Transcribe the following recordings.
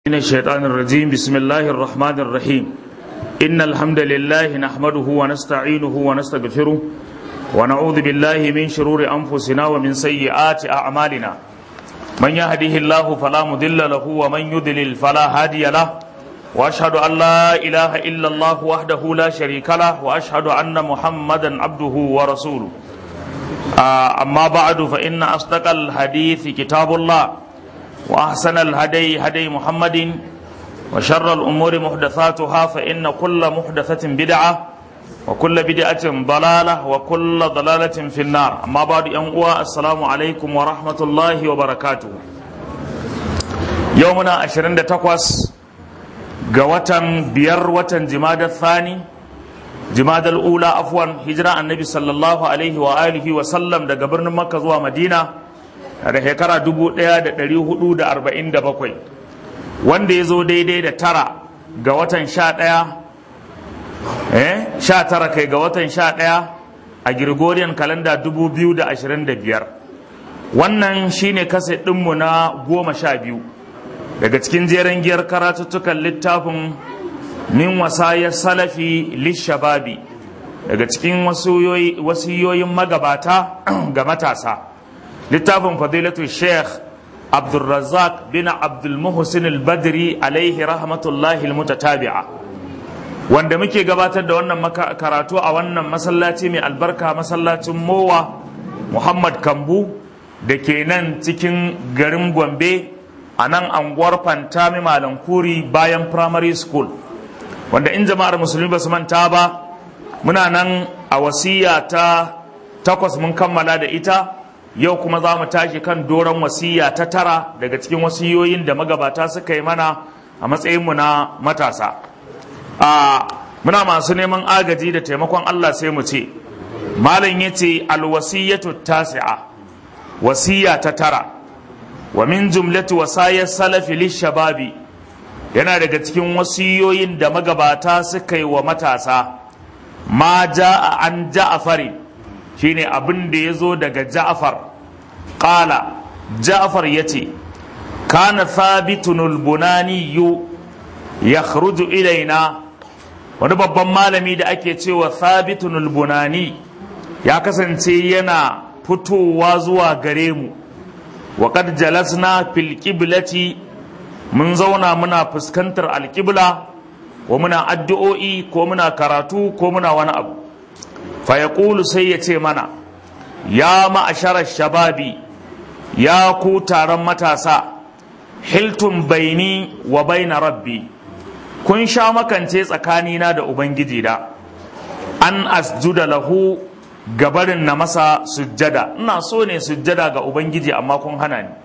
من الشيطان الرجيم بسم الله الرحمن الرحيم إن الحمد لله نحمده ونستعينه ونستغفره ونعوذ بالله من شرور أنفسنا ومن سيئات أعمالنا من يهده الله فلا مضل له ومن يضلل فلا هادي له وأشهد أن لا إله إلا الله وحده لا شريك له وأشهد أن محمدا عبده ورسوله آه أما بعد فإن أصدق الحديث كتاب الله وأحسن الهدي هدي محمد وشر الأمور محدثاتها فإن كل محدثة بدعة وكل بدعة ضلالة وكل ضلالة في النار أما بعد أنقوى السلام عليكم ورحمة الله وبركاته يومنا عشرين تقوس قوة بير وتن جماد الثاني جماد الأولى عفوا هجرة النبي صلى الله عليه وآله وسلم دا قبرنا مكة زوا مدينة da shekara bakwai wanda ya zo daidai da tara ga watan sha ɗaya eh sha tara kai ga watan sha ɗaya a Gregorian kalanda biyar. wannan shine kasa ɗinmu na goma sha biyu daga cikin jeren giyar karatuttukan littafin min wasayar salafi lishababi daga cikin wasiyoyin magabata ga matasa littafin fadilatu sheikh abdulrazak bin abdulmuhsin al-badri alaihi rahmatullahi al-mutatabi'a wanda muke gabatar da wannan karatu a wannan masallaci mai albarka masallacin mowa muhammad kambu da ke nan cikin garin gombe a nan anguwar fantami malankuri bayan primary school wanda in jama'ar musulmi ba su manta ba muna nan a wasiya ta takwas mun kammala da ita yau kuma za mu tashi kan doron wasiya ta tara daga cikin wasiyoyin da magabata suka yi mana a matsayinmu na matasa a muna masu neman agaji da taimakon Allah sai mu ce malam ya ce alwasiyatu tasi'a wasiya ta tara wa min jumlati wasayar salafi lishababi yana daga cikin wasiyoyin da magabata suka yi wa matasa ma ja'a an ja'afari shine abin da ya zo daga ja'far ƙala ja'far ya ce kana thabitunul bunani yu ya ilaina wani babban malami da ake cewa thabitunul bunani ya kasance yana fitowa zuwa gare mu wa qad jalasna fil qiblati mun zauna muna fuskantar alƙibla ko muna addu'o'i ko muna karatu ko muna wani abu fayaqulu sai ya ce mana ya ma'asharar shababi ya ku taron matasa hiltun baini wa baina rabbi kun sha makance tsakanina da ubangiji da an asjuda lahu gabarin na masa sujjada ina so ne sujjada ga ubangiji amma kun hana ni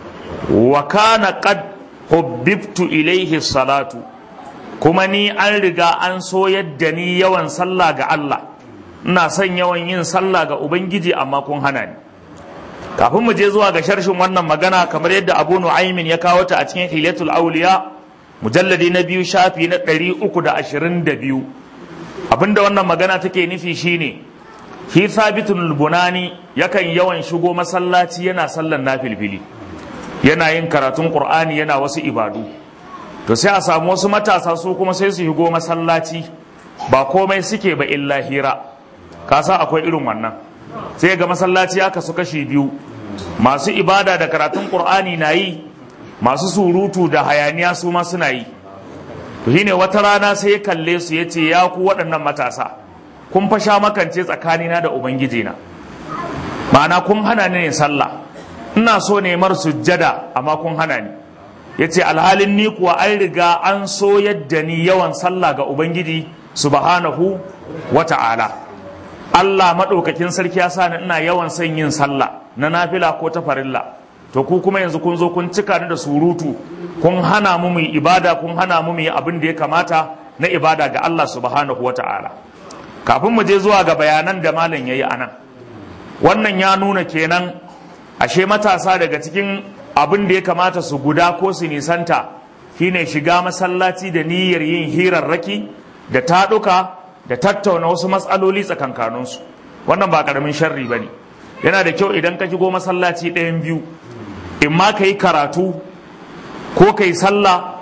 wa kana qad hubbibtu ilaihi salatu kuma ni an riga an so yadda ni yawan sallah ga Allah ina son yawan yin sallah ga ubangiji amma kun hana ni kafin mu je zuwa ga sharshin wannan magana kamar yadda abu nu'aymin ya kawo ta a cikin hilatul auliya mujalladi na biyu shafi na ɗari uku da ashirin da biyu abinda wannan magana take nufi shine shi sabitun bunani yakan yawan shigo masallaci yana sallan nafilfili yana yin karatun qur'ani yana wasu ibadu to sai a samu wasu matasa su kuma sai su shigo masallaci ba komai suke ba illa hira kasa akwai irin wannan sai ga masallaci aka su kashi biyu masu ibada da karatun qur'ani na yi masu surutu da hayaniya su ma suna yi to shine wata rana sai ya kalle su ya ce ya ku waɗannan matasa kun fa sha makance tsakanina da ubangiji na ma'ana kun hana ni ne sallah ina so ne mar sujjada amma kun hana ni yace alhalin ni kuwa an riga an so yadda ni yawan sallah ga ubangiji subhanahu wa ta'ala Allah maɗaukakin sarki ya sa ni ina yawan son yin sallah na nafila ko ta farilla to ku kuma yanzu kun zo kun cika ni da surutu kun hana mu mu ibada kun hana mu mu yi abin da ya kamata na ibada ga Allah subhanahu wa ta'ala kafin mu je zuwa ga bayanan da malam yayi anan wannan ya nuna kenan ashe matasa daga cikin abin da ya kamata su guda ko su nisanta shine shiga masallaci da niyyar yin hirarraki da taɗuka da tattauna wasu matsaloli tsakankaninsu wannan ba ƙaramin sharri ba ne yana da kyau idan ka shigo masallaci ɗayan biyu in ma ka yi karatu ko ka yi sallah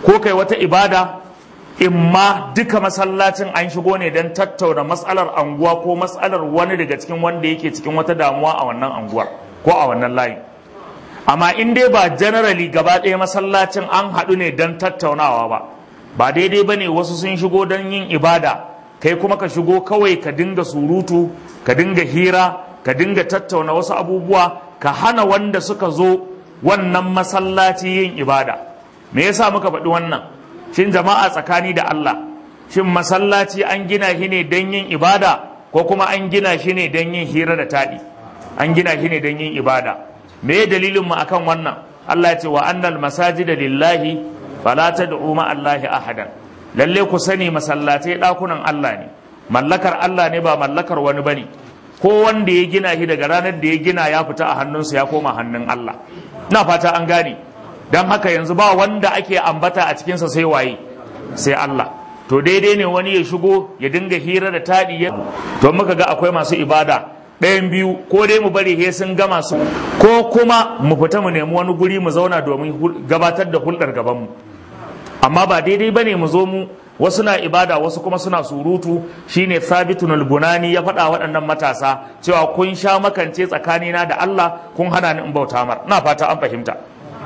ko kai wata ibada imma duka masallacin an shigo ne don tattauna matsalar anguwa ko matsalar wani daga cikin wanda yake cikin wata damuwa a wannan anguwar ko a wannan layin amma in dai ba generally gaba ɗaya masallacin an haɗu ne don tattaunawa ba ba daidai ba ne wasu sun shigo don yin ibada kai kuma ka shigo kawai ka dinga surutu ka dinga hira ka dinga tattauna wasu abubuwa ka hana wanda suka zo wannan masallaci yin ibada me yasa muka faɗi wannan shin jama'a tsakani da Allah shin masallaci an gina shi ne don yin ibada ko kuma an gina shi ne don yin hira da taɗi an gina shi ne don yin ibada me dalilin mu akan wannan Allah ya ce wa annal masajida lillahi fala tad'u ma Allahi ahadan lalle ku sani masallatai ɗakunan Allah ne mallakar Allah ne ba mallakar wani bane ko wanda ya gina shi daga ranar da ya gina ya fita a hannunsa ya koma hannun Allah na fata an gane don haka yanzu ba wanda ake ambata a cikinsa sai waye sai Allah to daidai ne wani ya shigo ya dinga hira da taɗi ya to muka ga akwai masu ibada ɗayan biyu ko dai mu bari he sun gama su ko kuma mu fita mu nemi wani guri mu zauna domin gabatar da hulɗar gabanmu amma ba daidai ba ne mu zo mu wasu na ibada wasu kuma suna surutu shine sabitun al-bunani ya faɗa waɗannan matasa cewa kun sha makance tsakanina da Allah kun hana ni in bauta mar na fata an fahimta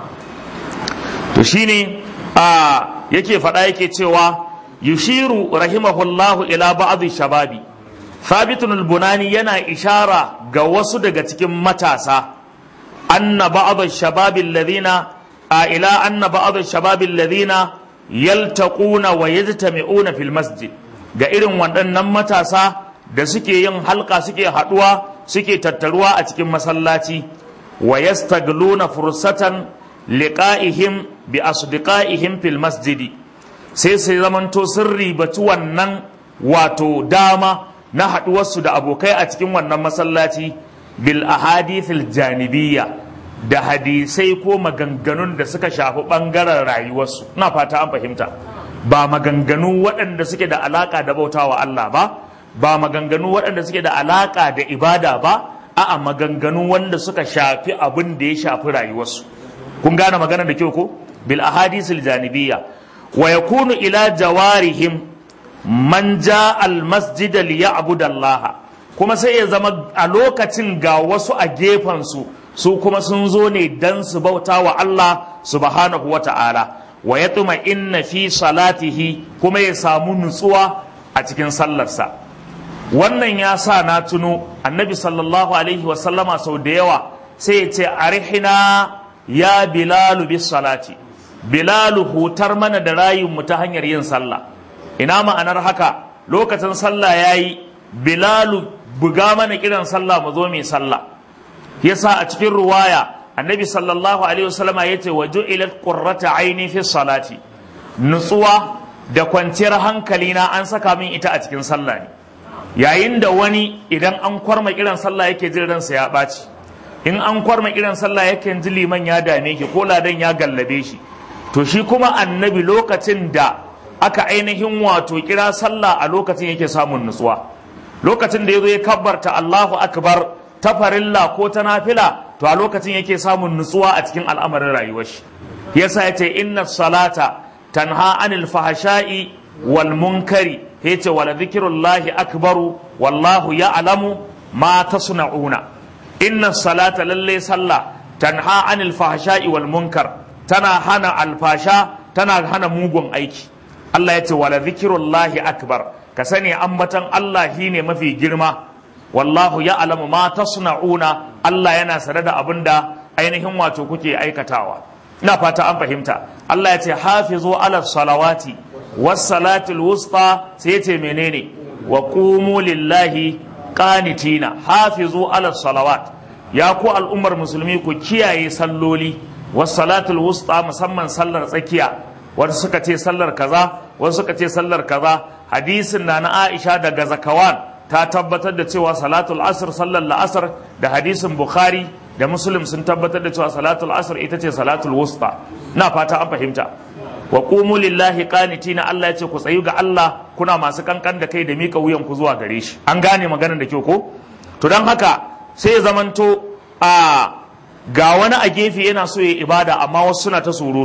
to shine a yake faɗa yake cewa yushiru rahimahullahu ila ba'd shababi sabitun al-bunani yana ishara ga wasu daga cikin matasa anna ba'd shababi alladhina a ila anna ba'd shababi alladhina yaltaquna wa yajtami'una fil masjid ga irin waɗannan matasa da suke yin halka suke haɗuwa suke tattaruwa a cikin masallaci wa yastagluna fursatan liqa'ihim bi asdiqa'ihim fil masjidi sai sai zamanto sun ribaci wannan wato dama na haɗuwarsu da abokai a cikin wannan masallaci bil ahadithil janibiyya da hadisai ko maganganun da suka shafi ɓangaren rayuwarsu na fata an fahimta ba maganganu waɗanda suke da alaƙa da bautawa Allah ba ba maganganu waɗanda suke da alaƙa da ibada ba a'a maganganu wanda suka shafi abin da ya shafi rayuwarsu kun gane magana da kyau ko bil ahadisil janibiyya wa yakunu ila jawarihim man ja al masjid li ya'budu Allah kuma sai ya zama a lokacin ga wasu a gefen su su kuma sun zo ne dan su bauta wa Allah subhanahu wa ta'ala wa ya tuma inna fi salatihi kuma ya samu nutsuwa a cikin sallarsa wannan ya sa na tuno annabi sallallahu alaihi wasallama sau da yawa sai ya ce arihina ya bilalu bis salati bilalu hutar mana da rayunmu ta hanyar yin sallah ina ma'anar haka lokacin sallah ya yi bilalu buga mana kiran sallah mu zo mai sallah yasa a cikin ruwaya annabi sallallahu alaihi wasallama yace wa ju'ilat qurrata aini fi salati nutsuwa da kwanciyar hankali na an saka min ita a cikin sallah ne yayin da wani idan an kwarma kiran sallah yake jin ransa ya ɓaci in an kwarma kiran sallah yake ji liman ya dame shi ko ladan ya gallabe shi to shi kuma annabi lokacin da aka ainihin wato kira sallah a lokacin yake samun nutsuwa lokacin da ya zo ya kabbarta Allahu akbar ta farilla ko ta nafila to a lokacin yake samun nutsuwa a cikin al'amarin rayuwar shi yasa yace inna salata tanha anil fahasha'i wal munkari yace wala dhikrullahi akbaru wallahu ya'lamu ma tasna'una inna salata lalle sallah tanha anil fahasha'i wal munkar tana hana alfasha tana hana mugun aiki Allah yace wala dhikrullahi akbar ka sani ambatan Allah shine mafi girma wallahu ya alamu ma tasna'una Allah yana sane da abin da ainihin wato kuke aikatawa ina fata an fahimta Allah ya ce hafizu ala salawati was salatil wusta sai ya ce menene wa qumu lillahi qanitina hafizu ala salawat ya ku al'ummar musulmi ku kiyaye salloli was salatul wusta musamman sallar tsakiya wasu suka ce sallar kaza wasu suka ce sallar kaza hadisin na na Aisha daga Zakawan ta tabbatar da cewa salatul asr sallar la'asar da hadisin bukhari da muslim sun tabbatar da cewa salatul asr ita ce salatul wusta na fata an fahimta wa qumu lillahi qanitina Allah ya ce ku tsayu ga Allah kuna masu kankan da kai da mika wuyan ku zuwa gare shi an gane maganar da kyau ko to dan haka sai ya zamanto a ga wani a gefe yana so ya ibada amma wasu suna ta surutu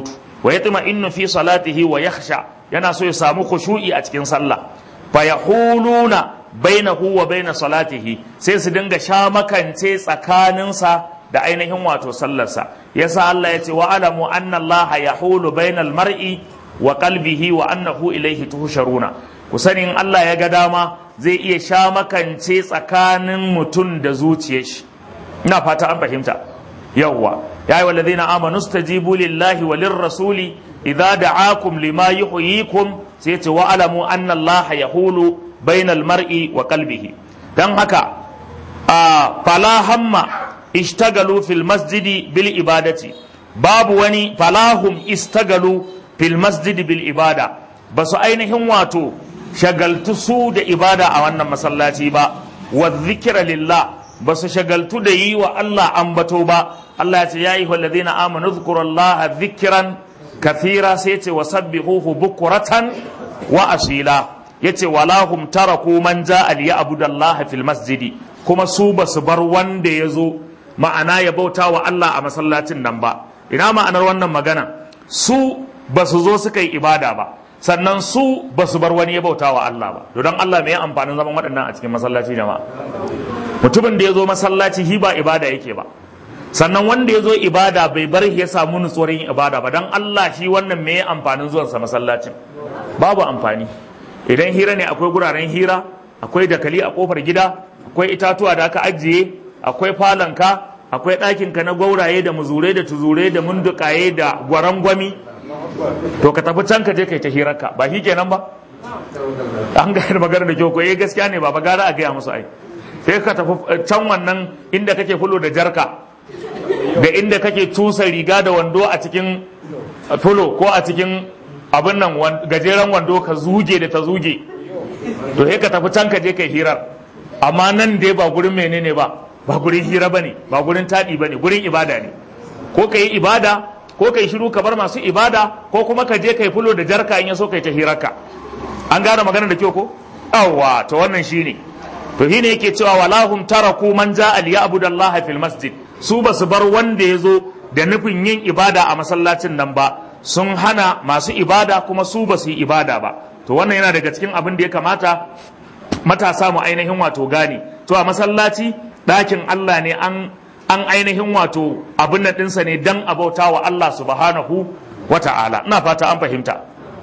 wa yatma'innu fi salatihi wa yakhsha yana so ya samu khushu'i a cikin sallah fa yahuluna bainahu wa baina salatihi sai su dinga sha makance tsakaninsa da ainihin wato sallarsa yasa Allah ya ce wa alamu anna Allah yahulu bainal mar'i wa qalbihi wa annahu ilayhi tuhsharuna ku sani in Allah ya ga dama zai iya sha makance tsakanin mutum da zuciyar shi ina fata an fahimta yawwa ya yi walladhina amanu stajibu lillahi wa lirrasuli idza da'akum lima yuhyikum sai ce wa alamu anna Allah yahulu bainal mar'i wa qalbihi dan haka a fala hamma ishtagalu fil masjidi bil ibadati babu wani falahum istagalu fil masjidi bil ibada basu ainihin wato shagaltu su da ibada a wannan masallaci ba wa zikira lillah ba su shagaltu da yi wa Allah ambato ba Allah ya ce ya yi walladina amanu zkurullaha zikiran kathira sai ce wa sabbihuhu bukuratan wa asila yace walahum taraku man ja'a li ya'budallaha fil masjidi kuma su ba su bar wanda ya zo ma'ana ya bauta wa Allah a masallacin nan ba ina ma'anar wannan magana su ba su zo suka yi ibada ba sannan su ba su bar wani ya bauta wa Allah ba to don Allah mai amfanin zaman waɗannan a cikin masallaci jama'a mutumin da ya zo masallaci hi ba ibada yake ba sannan wanda ya zo ibada bai bar ya samu nutsuwar yin ibada ba don Allah shi wannan mai amfanin zuwansa masallacin babu amfani idan hira ne akwai guraren hira akwai dakali a kofar gida akwai itatuwa da aka ajiye akwai falonka akwai ɗakinka na gwauraye da muzurai da tuzurai da mundukaye da gwarangwami to ka tafi can ka je kai ta hirarka ba shi kenan ba an ga magana da kyau ko eh gaskiya ne ba ba gara a gaya musu ai sai ka tafi can wannan inda kake fulo da jarka da inda kake tusa riga da wando a cikin fulo ko a cikin abin nan gajeren wando ka zuge da ta zuge to sai ka tafi can ka je kai hirar amma nan dai ba gurin menene ba ba gurin hira bane ba gurin taɗi bane gurin ibada ne ko ka yi ibada ko kai shiru ka bar masu ibada ko kuma ka je kai fulo da jarka in ya so kai ta hirarka an gane magana da kyau ko awwa to wannan shine to shine yake cewa walahum taraku man ja'a liya'budu Allah fil masjid su ba su bar wanda ya zo da nufin yin ibada a masallacin nan ba sun hana masu ibada kuma su ba su yi ibada ba to wannan yana daga cikin abin da ya kamata matasa mu ainihin wato gane to a masallaci ɗakin Allah ne an an ainihin wato abin nan ɗinsa ne dan abauta wa Allah subhanahu wa ta'ala ina fata an fahimta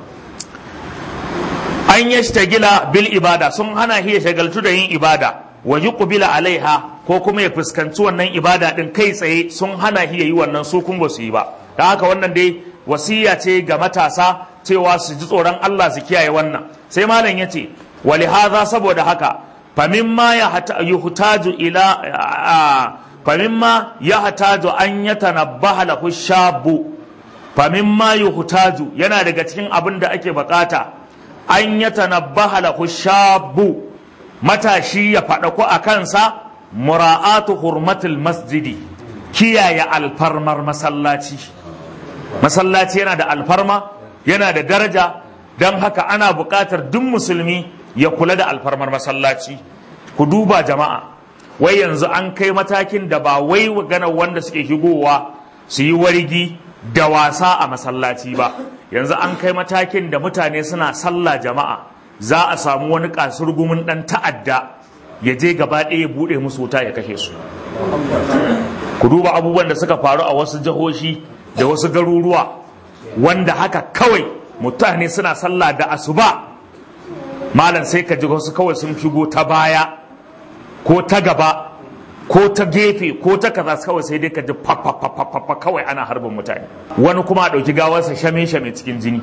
an yashtagila bil ibada sun hana hiya shagaltu da yin ibada wa yuqbila alaiha ko kuma ya fuskanci wannan ibada din kai tsaye sun hana hiya yi wannan su kun ba su yi ba da haka wannan dai wasiya ce ga matasa cewa su ji tsoron Allah su kiyaye wannan sai malam yace wali hadha saboda haka famimma ya yuhtaju ila famimma ya hataju an yatanabbaha lahu shabu famimma yuhtaju yana daga cikin abin da ake bukata an yatanabbaha lahu shabu matashi ya faɗa ko a kansa mura'atu hurmatul masjidi kiyaye alfarmar masallaci masallaci yana da alfarma yana da daraja don haka ana buƙatar duk musulmi ya kula da alfarmar masallaci ku duba jama'a wai yanzu an kai matakin da ba wai gana wanda suke higowa su yi wargi da wasa a masallaci ba yanzu an kai matakin da mutane suna sallah jama'a za a samu wani kasurgumin dan ta'adda ya je gaba ɗaya ya buɗe musu wuta ya kashe su ku duba abubuwan da suka faru a wasu jihohi da wasu garuruwa wanda haka kawai mutane suna sallah da asuba malam sai ka ji wasu kawai sun shigo ta baya ko ta gaba ko ta gefe ko ta kaza kawai sai dai ka ji fa kawai ana harbin mutane wani kuma a ɗauki gawarsa shame shame cikin jini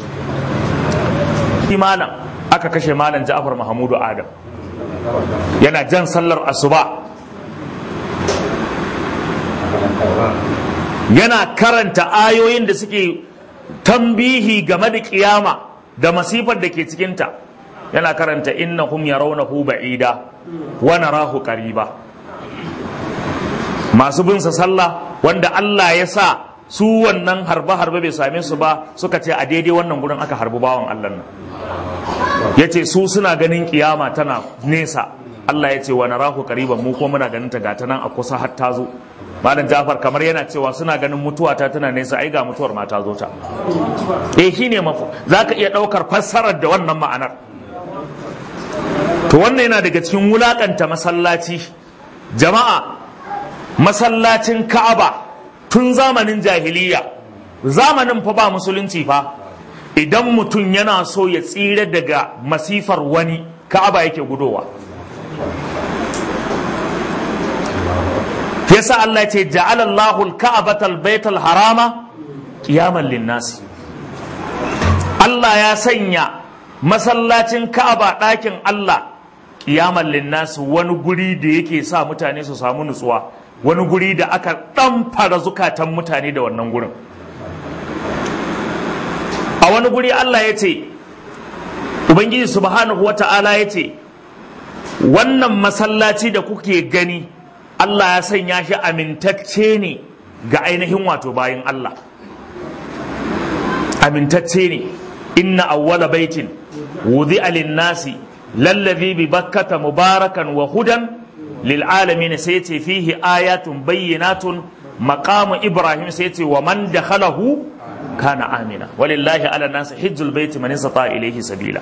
malam aka kashe malam Ja'far Mahamudu Adam yana jan sallar asuba yana karanta ayoyin da suke tambihi game da kiyama da masifar da ke cikinta yana karanta innahum yarawnahu ba'ida wa narahu qariba masu bin sa sallah wanda Allah ya sa su wannan harbe harbe bai same su ba suka ce a daidai wannan gurin aka harbi bawan Allah nan yace su suna ganin kiyama tana nesa Allah ya ce wa narahu qariban mu ko muna ganin ta gata nan a kusa har ta zo malam Jafar kamar yana cewa suna ganin mutuwa ta tana nesa ai ga mutuwar ma ta zo ta eh shine mafu zaka iya daukar fassarar da wannan ma'anar to wannan yana daga cikin wulakanta masallaci jama'a masallacin Ka'aba tun zamanin jahiliya zamanin fa ba musulunci fa idan mutum yana so ya tsira daga masifar wani Ka'aba yake gudowa yasa Allah ya ce ja'ala Allahu al-ka'batal baital harama qiyaman lin-nas Allah ya sanya masallacin Ka'aba ɗakin Allah qiyaman lin-nas wani guri da yake sa mutane su samu nutsuwa wani guri da aka ɗamfara zukatan mutane da wannan gurin a wani guri Allah ya ce Ubangiji subhanahu wa ta'ala ya ce wannan masallaci da kuke gani Allah ya sanya shi amintacce ne ga ainihin wato bayan Allah amintacce ne inna awwala baitin wudi nasi lallazi bi bakkata mubarakan wa hudan lil alamin sai ce fihi ayatun bayyinatun maqamu ibrahim sai ce wa man dakhalahu kana amina walillahi ala nasi hijjul baiti man istata ilayhi sabila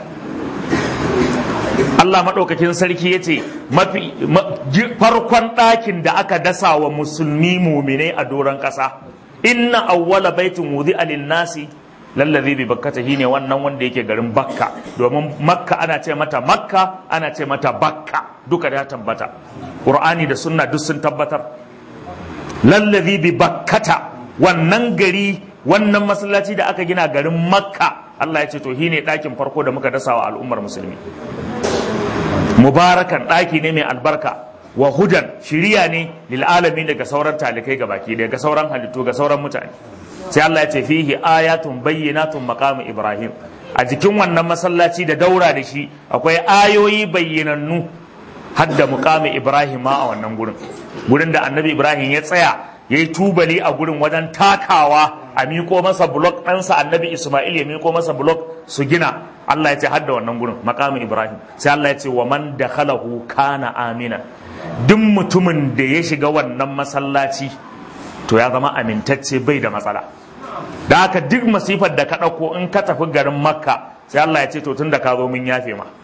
Allah maɗaukakin sarki ya ce farkon ɗakin da aka dasa wa musulmi muminai a doron ƙasa inna awwala baitin wudi alin nasi lallazi bi bakkata ne wannan wanda yake garin bakka domin makka ana ce mata makka ana ce mata bakka duka da tabbata qur'ani da sunna duk sun tabbatar lallazi bi bakkata wannan gari wannan masallaci da aka gina garin makka Allah ya ce to shine ɗakin farko da muka dasa wa al'ummar musulmi mubarakan ɗaki ne mai albarka wa hudan shiriya ne lil alamin daga sauran talikai ga baki daga sauran halittu ga sauran mutane sai Allah ya ce fihi ayatun bayyinatun maqamu ibrahim a jikin wannan masallaci da daura da shi akwai ayoyi bayyanannu hadda muqamu ibrahim ma a wannan gurin gurin da annabi ibrahim ya tsaya ya yi tubali a gurin wajen takawa a miko masa blok ɗansa annabi ismail ya miko masa blok su gina Allah ya ce hadda wannan gurin makamin ibrahim sai Allah ya ce wa man dakhalahu kana amina duk mutumin da ya shiga wannan masallaci to ya zama amintacce bai da matsala da haka duk masifar da ka ɗauko in ka tafi garin makka sai Allah ya ce to tun da ka zo mun yafe ma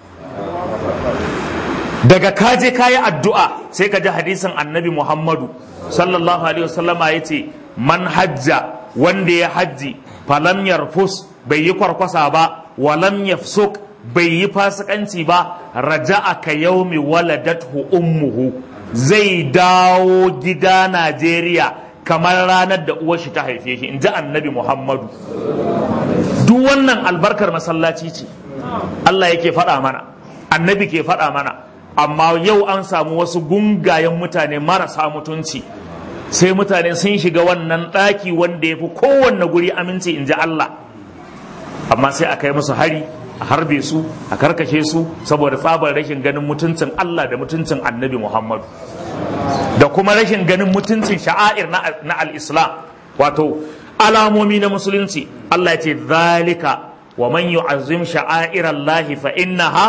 daga ka je ka yi addu'a sai ka ji hadisin annabi muhammadu sallallahu alaihi wasallama ya ce man hajja wanda ya hajji falam yarfus bai yi kwarkwasa ba walam yafsuk bai yi fasikanci ba raja'a ka yaumi waladathu ummuhu zai dawo gida Najeriya kamar ranar da uwar shi ta haife shi in ji annabi Muhammadu duk wannan albarkar masallaci ce Allah yake faɗa mana annabi ke faɗa mana amma yau an samu wasu gungayen mutane marasa mutunci sai mutane sun shiga wannan ɗaki wanda ya fi kowanne guri aminci in ji Allah amma sai a kai musu hari a harbe su a karkashe su saboda tsabar rashin ganin mutuncin Allah da mutuncin annabi Muhammadu da kuma rashin ganin mutuncin sha'air na al-islam wato alamomi na musulunci Allah ya ce zalika wa man yu'azzim sha'air Allah fa innaha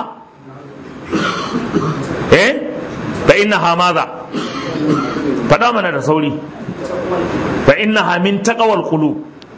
eh fa innaha madha faɗa mana da sauri fa innaha min taqwal qulub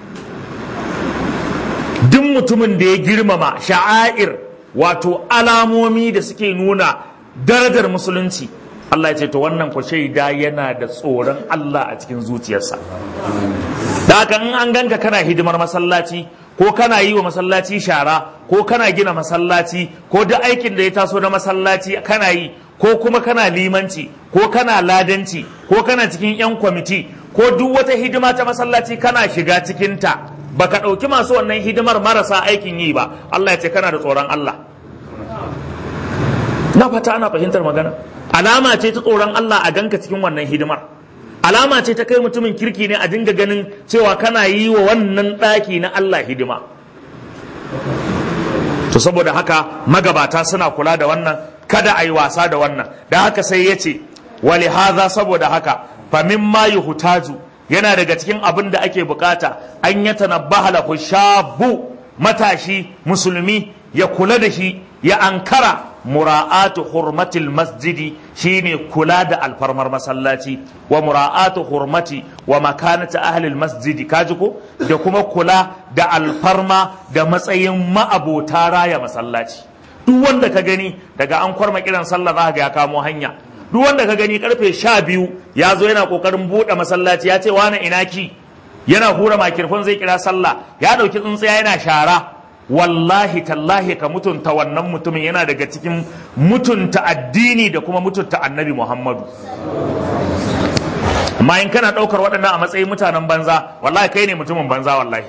duk mutumin da ya girmama sha'air wato alamomi da suke nuna darajar musulunci Allah ya ce to wannan ku shaida yana da tsoron Allah a cikin zuciyarsa da haka in an ganka kana hidimar masallaci ko kana yi wa masallaci shara ko kana gina masallaci ko duk aikin da ya taso na masallaci kana yi ko kuma kana limanci ko kana ladanci ko kana cikin 'yan kwamiti ko duk wata hidima ta masallaci kana shiga cikinta baka ɗauki masu wannan hidimar marasa aikin yi ba Allah ya ce kana da tsoron Allah na fata ana fahimtar magana alama ce ta tsoron Allah a ganka cikin wannan hidimar alama ce ta kai mutumin kirki ne a dinga ganin cewa kana yi wa wannan ɗaki na Allah hidima to saboda haka magabata suna kula da wannan kada a yi wasa da wannan da haka sai ya ce wali haza saboda haka famin ma hutaju yana daga cikin abin da ake bukata an ya tanabbaha lahu shabu matashi musulmi ya kula da shi ya ankara mura'atu hurmatil masjidi shine kula da alfarmar masallaci wa mura'atu hurmati wa makanati ahlil masjidi kaji ko da kuma kula da alfarma da matsayin ma'abota raya masallaci duk wanda ka gani daga an kwarma kiran sallah za ga ya kamo hanya duk wanda ka gani karfe sha biyu ya zo yana kokarin buɗe masallaci ya ce wani ina ki yana hura makirfon zai kira sallah ya ɗauki tsuntsiya yana shara wallahi tallahi ka mutunta wannan mutumin yana daga cikin mutunta addini da kuma mutunta annabi muhammadu amma in kana ɗaukar waɗannan a matsayin mutanen banza wallahi kai ne mutumin banza wallahi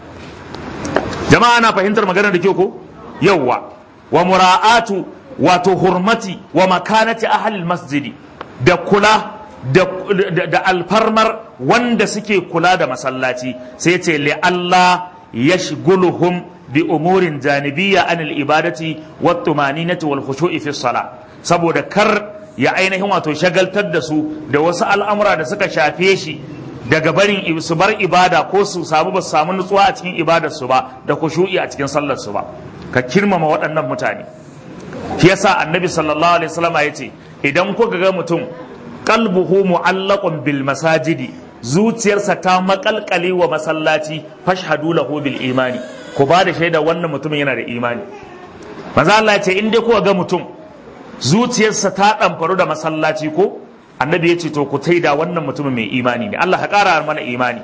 jama'a na fahimtar maganar da ke ko yawwa wa mura'atu wato hurmati wa makanati ahlil masjidi da kula da, da, da alfarmar wanda suke kula da masallaci sai ce li Allah yashguluhum bi umurin janibiyya anil ibadati wat tumaninati wal khushu'i fi salah saboda kar ya ainihin wato shagaltar da su da wasu al'amura da suka shafe shi daga barin su bar ibada ko su samu ba su samu nutsuwa a cikin ibadar su ba da khushu'i a cikin sallar su ba ka kirmama waɗannan mutane shi yasa annabi sallallahu alaihi wasallam ya ce idan kuka ga mutum qalbuhu mu'allaqun bil masajidi zuciyarsa ta makalkale wa masallaci fashhadu lahu bil imani ku ba da shaida wannan mutumin yana da imani manzo Allah ya ce in dai kuka ga mutum zuciyarsa ta ɗamfaru da masallaci ko annabi ya ce to ku taida wannan mutumin mai imani ne Allah ka ƙara mana imani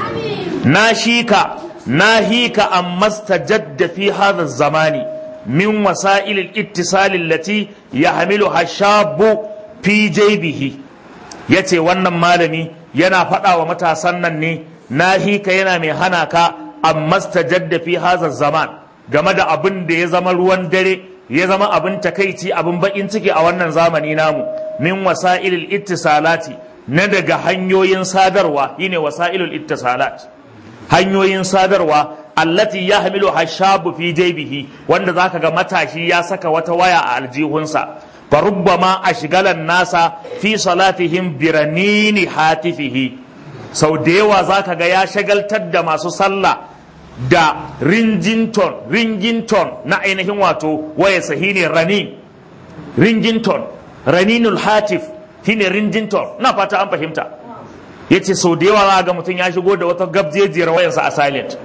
na shika na hika an mastajadda fi hadha zamani min wasa'il al-ittisal allati yahmilu hashabu fi jaybihi yace wannan malami yana faɗa wa matasan nan ne na hika yana mai hana ka an mastajadda fi hadha zaman game da abin da ya zama ruwan dare ya zama abin takaici abin bakin ciki a wannan zamani namu min wasa'ilil ittisalati na daga hanyoyin sadarwa shine wasa'ilul ittisalat hanyoyin sadarwa allati yahmilu hashabu fi jaybihi wanda zaka ga matashi ya saka wata waya a aljihunsa fa rubbama ashgalan nasa fi salatihim biranini hatifihi sau da yawa zaka ga ya shagaltar da masu sallah da ringington ringington na ainihin wato waya sahi ne ranin ringington raninul hatif shine ringington na fata an fahimta yace sau da yawa za ga mutum ya shigo da wata gabjejiyar wayarsa a silent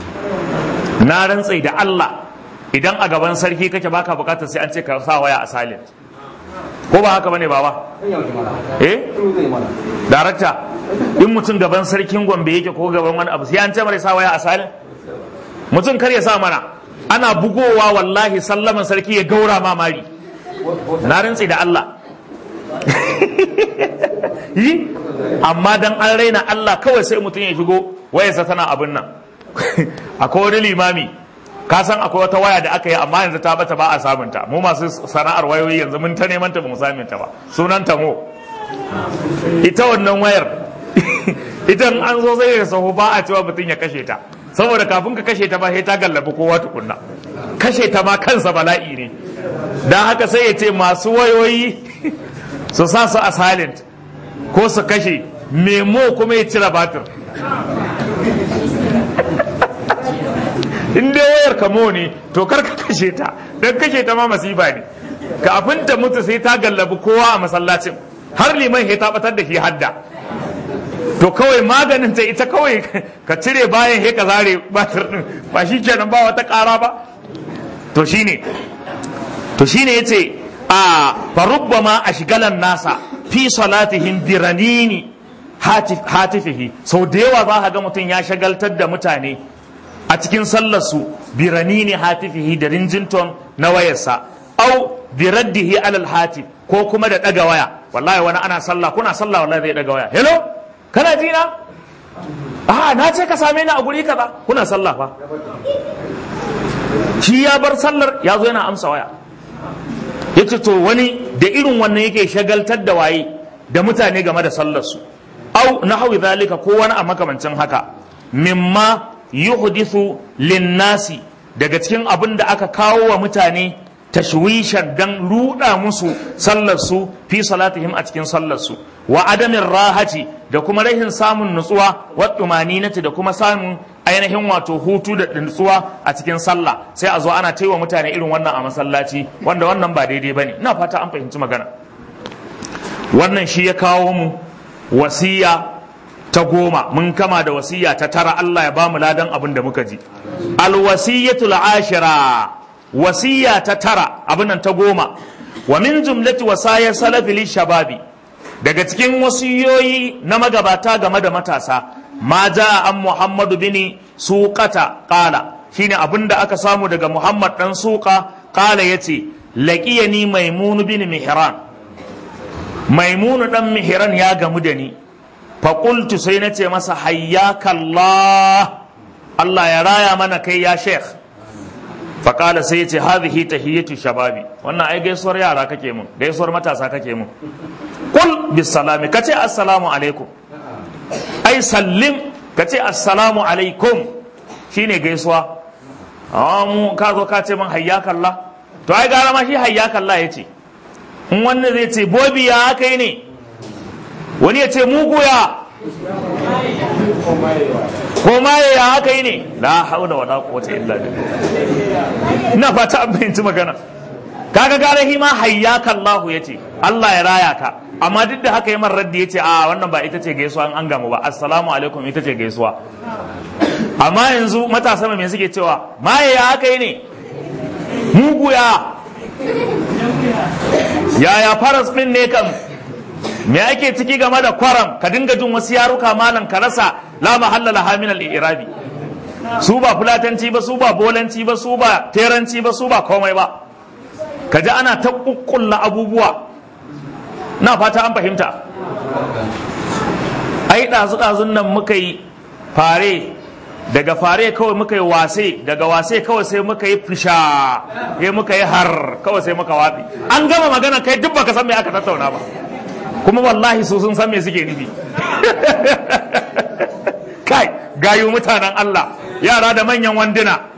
na rantsai da Allah idan a gaban sarki kake baka bukatar sai an ce ka sa waya a silent ko ba haka bane baba eh darakta in mutum gaban sarkin gombe yake ko gaban wani abu sai an ce mara sa waya a silent mutum kar ya sa mana ana bugowa wallahi sallaman sarki ya gaura mamari na rantsi da Allah yi amma dan an raina Allah kawai sai mutum ya shigo wayarsa tana abin nan akwai wani limami ka san akwai wata waya da aka yi amma yanzu ta bata ba a samunta mu masu sana'ar wayoyi yanzu mun ta neman ta ba mu samun ta ba sunan ta mo ita wannan wayar idan an zo zai da sahu ba a cewa mutum ya kashe ta saboda kafin ka kashe ta ba sai ta gallabi kowa tukunna kashe ta ma kansa bala'i ne dan haka sai ya ce masu wayoyi su sa su a silent ko su kashe memo kuma ya cire batir in dai wayar kamo ne to kar ka kashe ta don kashe ta ma masifa ne kafin ta mutu sai ta gallabi kowa a masallacin har liman ya tabatar da shi hadda to kawai maganin ta ita kawai ka cire bayan he ka zare batir din ba shi kenan ba wata kara ba to shine to shine yace a farubbama ashgalan nasa fi salatihim biranini hatifihi sau da yawa za ka ga mutum ya shagaltar da mutane a cikin sallarsu biranini hatifihi da rinjinton na wayarsa au biraddihi alal hatif ko kuma da daga waya wallahi wani ana sallah kuna sallah wallahi zai daga waya hello kana ji na a na ce ka same ni a guri kaza kuna sallah fa shi ya bar sallar ya zo yana amsa waya yace to wani da irin wannan yake shagaltar da waye da mutane game da sallarsu au na hawi zalika ko wani a makamancin haka mimma yuhdithu linnasi daga cikin abin da aka kawo wa mutane tashwishan dan ruda musu sallarsu fi salatihim a cikin sallarsu wa adamin rahati da kuma rahin samun nutsuwa wa tumaninati da kuma samun ainihin wato hutu da nutsuwa a cikin sallah sai a zo ana taiwa mutane irin wannan a masallaci wanda wannan ba daidai bane ina fata an fahimci magana wannan shi ya kawo mu wasiya ta goma mun kama da wasiya ta tara Allah ya bamu ladan abin da muka ji alwasiyatul ashira wasiya ta tara abin nan ta goma wa min jumlati wasaya salafi li shababi daga cikin wasiyoyi na magabata game da matasa ma ja an muhammadu bin suqata qala shine abin da aka samu daga muhammad dan suqa qala yace laqiyani maimun bin mihran maimunu dan mihran ya gamu da ni faƙultu sai na ce masa hayyakallah Allah ya raya mana kai ya sheikh faƙala sai ya ce hadhihi tahiyyatu shababi wannan ai gaisuwar yara kake mun gaisuwar matasa kake mun kul bisalami kace assalamu alaikum ai sallim kace assalamu alaikum shine gaisuwa amma mu ka zo ka ce min hayyakallah to ai gara ma shi hayyakallah yace in wannan zai ce bobi ya kai ne wani ya ce muguya ko maye ya haka yi ne la haula wala quwwata illa billah ina fata an fahimci magana kaga gara hima hayyaka Allah yace Allah ya raya ka amma duk da haka yamar raddi yace a wannan ba ita ce gaisuwa an gamu ba assalamu alaikum ita ce gaisuwa amma yanzu matasa me suke cewa maye ya haka yi ne muguya yaya faras din ne kam me ake ciki game da kwaram ka dinga jin wasu yaruka malam ka rasa la mahalla laha min al-i'rabi su ba fulatanci ba su ba bolanci ba su ba teranci ba su ba komai ba ka ji ana ta kukkulla abubuwa na fata an fahimta ai ɗazu ɗazun nan muka yi fare daga fare kawai muka yi wase daga wase kawai sai muka yi fisha ya muka yi har kawai sai muka watsi an gama magana kai duk baka san me aka tattauna ba kuma wallahi su sun san me suke nufi kai gayu mutanen Allah yara da manyan wanduna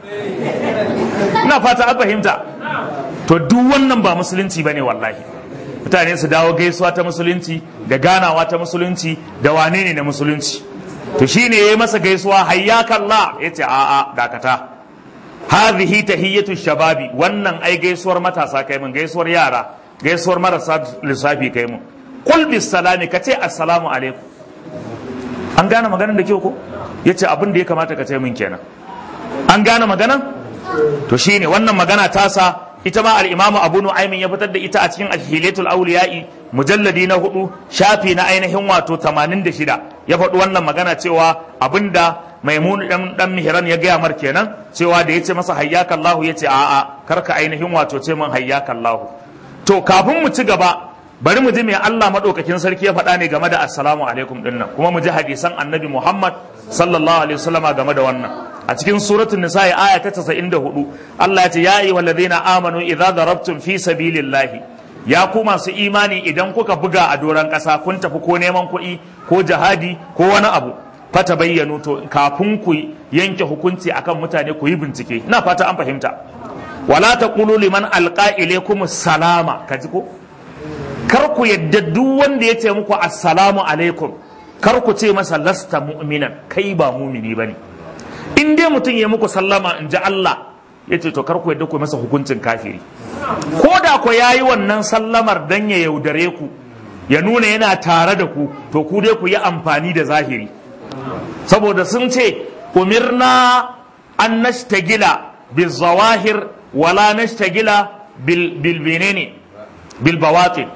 ina fata an fahimta to duk wannan ba musulunci bane wallahi mutane su dawo gaisuwa ta musulunci da ganawa ta musulunci da wane ne na musulunci to shine yayi masa gaisuwa hayyakallah yace a'a dakata hadhihi tahiyatu shababi wannan ai gaisuwar matasa kai mun gaisuwar yara gaisuwar marasa lissafi kai mun kul bis salami ka ce assalamu alaikum an gane maganar da kyau ko ya ce abin da ya kamata ka ce min kenan an gane maganan to shine wannan magana tasa ita ma al-imamu abu nu'aymin ya fitar da ita a cikin al-hilatul awliya'i mujalladi na hudu shafi na ainihin wato 86 ya faɗi wannan magana cewa abinda maimun dan dan mihran ya gaya mar kenan cewa da yace masa hayyaka Allah yace a'a karka ainihin wato ce min hayyaka Allah to kafin mu ci gaba bari mu ji me Allah madaukakin sarki ya faɗa ne game da assalamu alaikum din nan kuma mu ji hadisan annabi Muhammad sallallahu alaihi wasallama game da wannan a cikin suratul nisa aya ta 94 Allah ya ce ya ayyuhal ladina amanu idza darabtum fi sabilillahi ya ku masu imani idan kuka buga a doran ƙasa kun tafi ko neman kuɗi ko jihadi ko wani abu fata bayyano to kafin ku yanke hukunci akan mutane ku yi bincike ina fata an fahimta wala taqulu liman alqa ilaykum salama kaji ko kar ku yadda duk wanda ya ce muku assalamu alaikum kar ku ce masa lasta mu'minan kai ba mumini bane in dai mutum ya muku sallama in ji Allah ya ce to kar ku yadda ku masa hukuncin kafiri ko da ku yayi wannan sallamar dan ya yaudare ku ya nuna yana tare da ku to ku dai ku yi amfani da zahiri saboda sun ce umirna an nashtagila bil zawahir wala nashtagila bil bil benene bil bawatin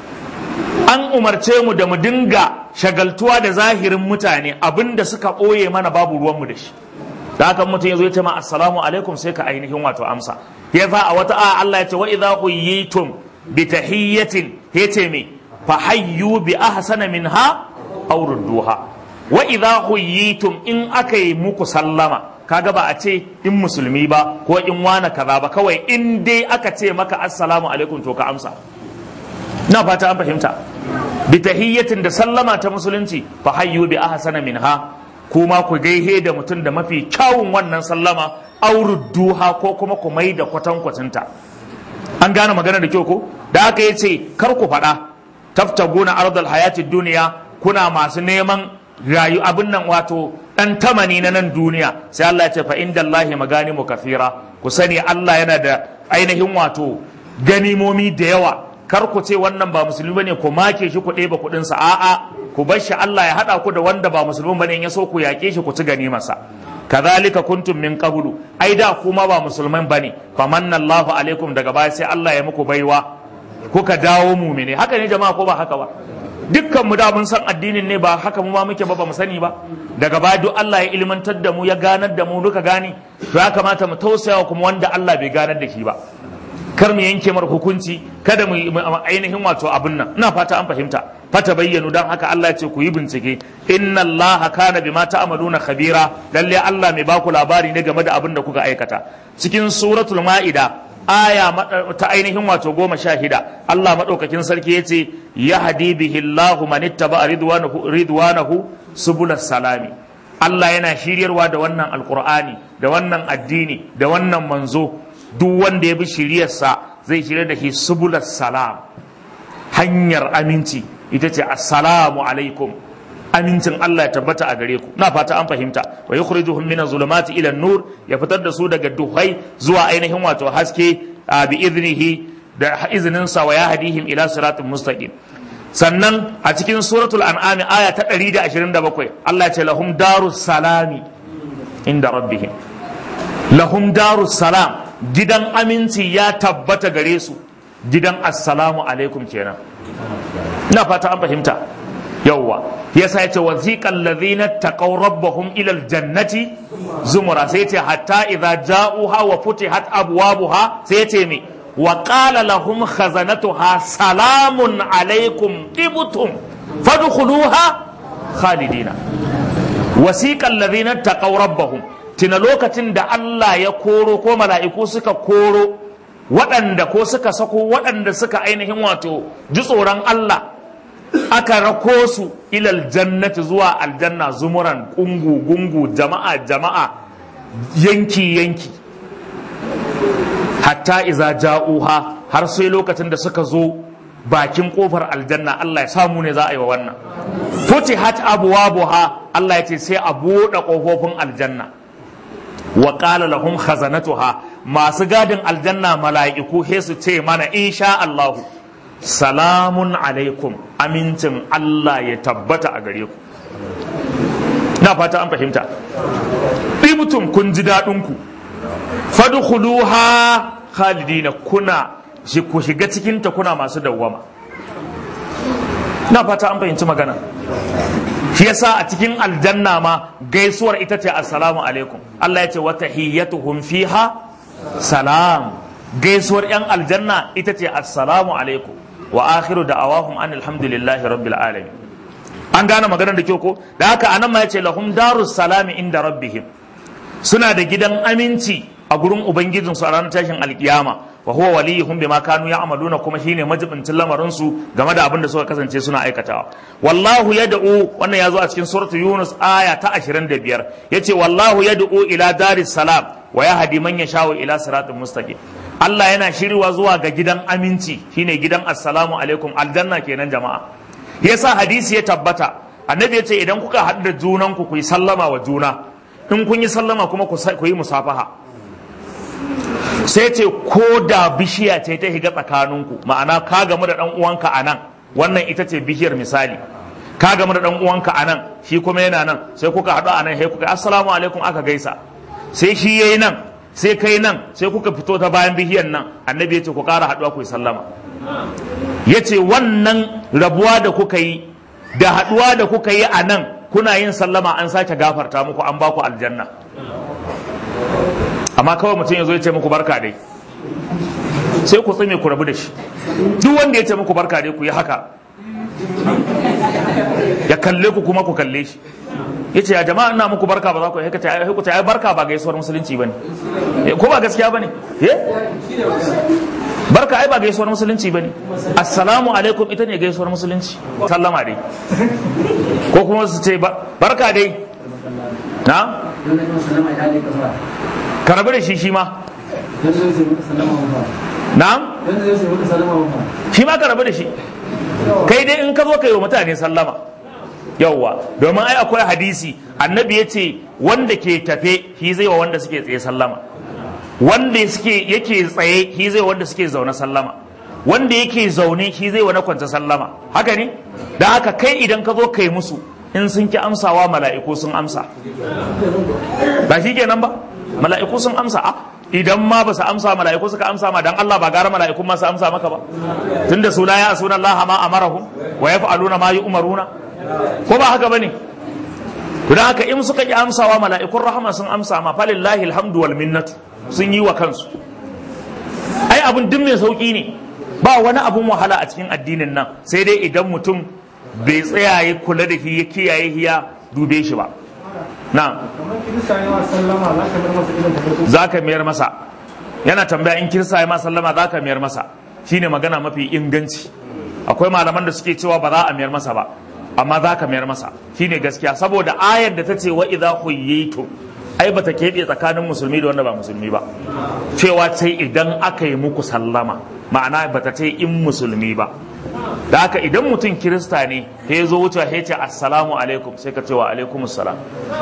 an umarce mu da mu dinga shagaltuwa da zahirin mutane abinda suka ɓoye mana babu ruwanmu da shi da haka mutum ya zo ya ce ma assalamu alaikum sai ka ainihin wato amsa ya za a wata a Allah ya ce wa idza huyitum bi tahiyyatin ya ce me fa hayyu bi ahsana minha aw rudduha wa idza huyitum in aka yi muku sallama kaga ba a ce in musulmi ba ko in wana kaza ba kawai in dai aka ce maka assalamu alaikum to ka amsa na fata an fahimta bi tahiyyatin da sallama ta musulunci fa hayyu bi ahsana minha kuma ku gaihe da mutum da mafi kyawun wannan sallama aurudduha ko kuma ku mai da kwatankwacinta an gane magana da kyau ko da aka yace kar ku faɗa taftaguna ardal hayatid duniya kuna masu neman rayu abin nan wato dan tamani na nan duniya sai Allah ya ce fa inda Allahi maganimu kafira ku sani Allah yana da ainihin wato ganimomi da yawa kar ku ce wannan ba musulmi bane ku make shi ku ɗeba kuɗin sa a'a ku bar shi Allah ya haɗa ku da wanda ba musulmi bane in ya so ku yaƙe shi ku ci ganimarsa kazalika kuntum min qablu ai da kuma ba musulman bane famanna Allahu alaikum daga baya sai Allah ya muku baiwa kuka dawo mumine haka ne jama'a ko ba haka ba dukkan mu da mun san addinin ne ba haka mu ma muke ba ba mu sani ba daga baya duk Allah ya ilmantar da mu ya ganar da mu duka gani to ya kamata mu tausaya kuma wanda Allah bai ganar da shi ba kar mu yanke mar hukunci kada mu ainihin wato abin nan ina fata an fahimta fata bayyanu dan haka Allah ya ce ku yi bincike inna Allah kana bima ta'maluna khabira lalle Allah mai baku labari ne game da abin da kuka aikata cikin suratul ma'ida aya ta ainihin wato goma sha hida Allah maɗaukakin sarki ya ce ya hadi bihi Allahu man ittaba ridwanahu ridwanahu subulas salami Allah yana shiryarwa da wannan alqur'ani da wannan addini da wannan manzo duk wanda ya bi shiryarsa zai shirya da shi subulas salam hanyar aminci ita ce assalamu alaikum amincin Allah ya tabbata a gare ku na fata an fahimta wa yukhrijuhum min zulumati ila nur ya fitar da su daga duhai zuwa ainihin wato haske bi iznihi da iznin sa wa yahdihim ila siratin mustaqim sannan a cikin suratul an'am aya ta 127 Allah ya ce lahum darus salami inda rabbihim lahum darus salam gidan aminci ya tabbata gare su gidan assalamu alaikum kenan ina fata an fahimta yawwa yasa yace waziqal ladhina taqaw rabbahum ila aljannati zumura sai yace hatta idza ja'uha wa futihat abwabuha sai yace me wa qala lahum khazanatuha salamun alaikum tibtum fadkhuluha khalidina wasiqal ladhina taqaw rabbahum tina lokacin da Allah ya koro ko mala'iku suka koro waɗanda ko suka sako waɗanda suka ainihin wato ji tsoron Allah aka rako su ilal jannati zuwa aljanna zumuran kungu gungu jama'a jama'a yanki yanki hatta iza ja'uha har sai lokacin da suka zo bakin kofar aljanna Allah ya samu ne za a yi wa wannan futihat abwabuha Allah ya ce sai a buɗe kofofin aljanna wa qala lahum khazanatuha masu gadin aljanna mala'iku he su ce mana insha Allahu salamun alaikum amincin Allah ya tabbata a gare ku na fata an fahimta ɗibtum kun ji daɗinku fadkhuluha khalidina kuna ku shiga cikinta kuna masu dawwama na fata an fahimci magana shi yasa a cikin aljanna ma gaisuwar ita ce assalamu alaikum Allah ya ce wa tahiyyatuhum fiha salam gaisuwar yan aljanna ita ce assalamu alaikum wa akhiru da'awahum an alhamdulillahi rabbil alamin an gane maganar da kyau ko da haka anan ma yace lahum darus salami inda rabbihim suna da gidan aminci a gurin ubangijin su a ranar tashin alkiyama wa huwa waliyuhum bima kanu ya'maluna kuma shine majibincin lamarin su game da abin da suka kasance suna aikatawa wallahu yad'u wannan yazo a cikin suratul yunus aya ta 25 yace wallahu yad'u ila daris salam wa yahdi man yasha'u ila siratin mustaqim Allah yana shirwa zuwa ga gidan aminci shine gidan assalamu alaikum aljanna kenan jama'a yasa hadisi ya tabbata annabi ya ce idan kuka haɗu da junanku ku yi sallama wa juna in kun yi sallama kuma ku yi musafaha sai ce ko da bishiya ce ta higa tsakaninku ma'ana ka gamu da ɗan uwanka a nan wannan ita ce bishiyar misali ka gamu da ɗan uwanka a nan shi kuma yana nan sai kuka haɗu a nan sai kuka assalamu alaikum aka gaisa sai shi yayi nan sai kai nan sai kuka fito ta bayan bihiyar nan annabi ya ce ku ƙara haɗuwa ku yi sallama ya ce wannan rabuwa da kuka yi da haɗuwa da kuka yi a nan kuna yin sallama an sake gafarta muku an baku aljanna amma kawai mutum ya zo ya ce muku barka dai sai ku tsime ku rabu da shi duk wanda ya ce muku barka dai ku yi haka ya kalle ku kuma ku kalle shi ya ce ya jama'a ina muku barka ba za ku yi haka ta ai barka ba gaisuwar musulunci ba ne ko ba gaskiya ba ne barka ai ba gaisuwar musulunci ba ne assalamu alaikum ita ne gaisuwar musulunci sallama dai ko kuma su ce barka dai na ka rabu da shi shi ma na'am shi ma ka rabu da shi kai dai in ka zo ka yi wa mutane sallama yawwa domin ai akwai hadisi annabi ya ce wanda ke tafe shi zai wa wanda suke tsaye sallama wanda suke yake tsaye shi zai wa wanda suke zaune sallama wanda yake zaune shi zai wa na kwance sallama haka ne da haka kai idan ka zo kai musu in sun ki amsawa mala'iku sun amsa ba shi kenan ba mala'iku sun amsa a idan ma ba su amsa mala'iku suka amsa ma dan Allah ba gara mala'ikun ma su amsa maka ba tunda su la ya sunan Allah ma amarahum wa yaf'aluna ma yu'maruna ko ba haka bane to dan haka in suka ki amsawa mala'ikun rahama sun amsa ma falillahi alhamdu wal minnatu sun yi wa kansu ai abun duk mai sauki ne ba wani abun wahala a cikin addinin nan sai dai idan mutum bai tsaya ya kula da shi ya kiyaye ya dube shi ba na za ka mayar masa yana tambaya in kirsa ya ma sallama za ka mayar masa shine magana mafi inganci akwai malaman da suke cewa ba za a mayar masa ba amma za ka mayar masa shine gaskiya saboda ayar da ta ce wa idza huyyitu ai bata keɓe tsakanin musulmi da wanda ba musulmi ba cewa sai idan aka yi muku sallama ma'ana bata ce in musulmi ba da haka idan mutum kirista ne ya zo wuce ya ce assalamu alaikum sai ka ce wa alaikum assalam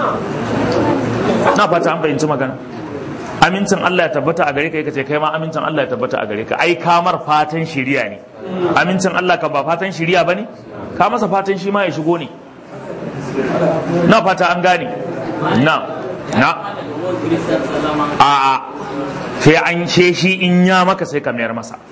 na fata an fahimci magana amincin Allah ya tabbata a gare ka kace kai ma amincin Allah ya tabbata a gare ka ai kamar fatan shiriya ne amincin Allah ka ba fatan shiriya bane ka masa fatan shi ma ya shigo ne na fata an gane na na a a sai an ce shi in ya maka sai ka mayar masa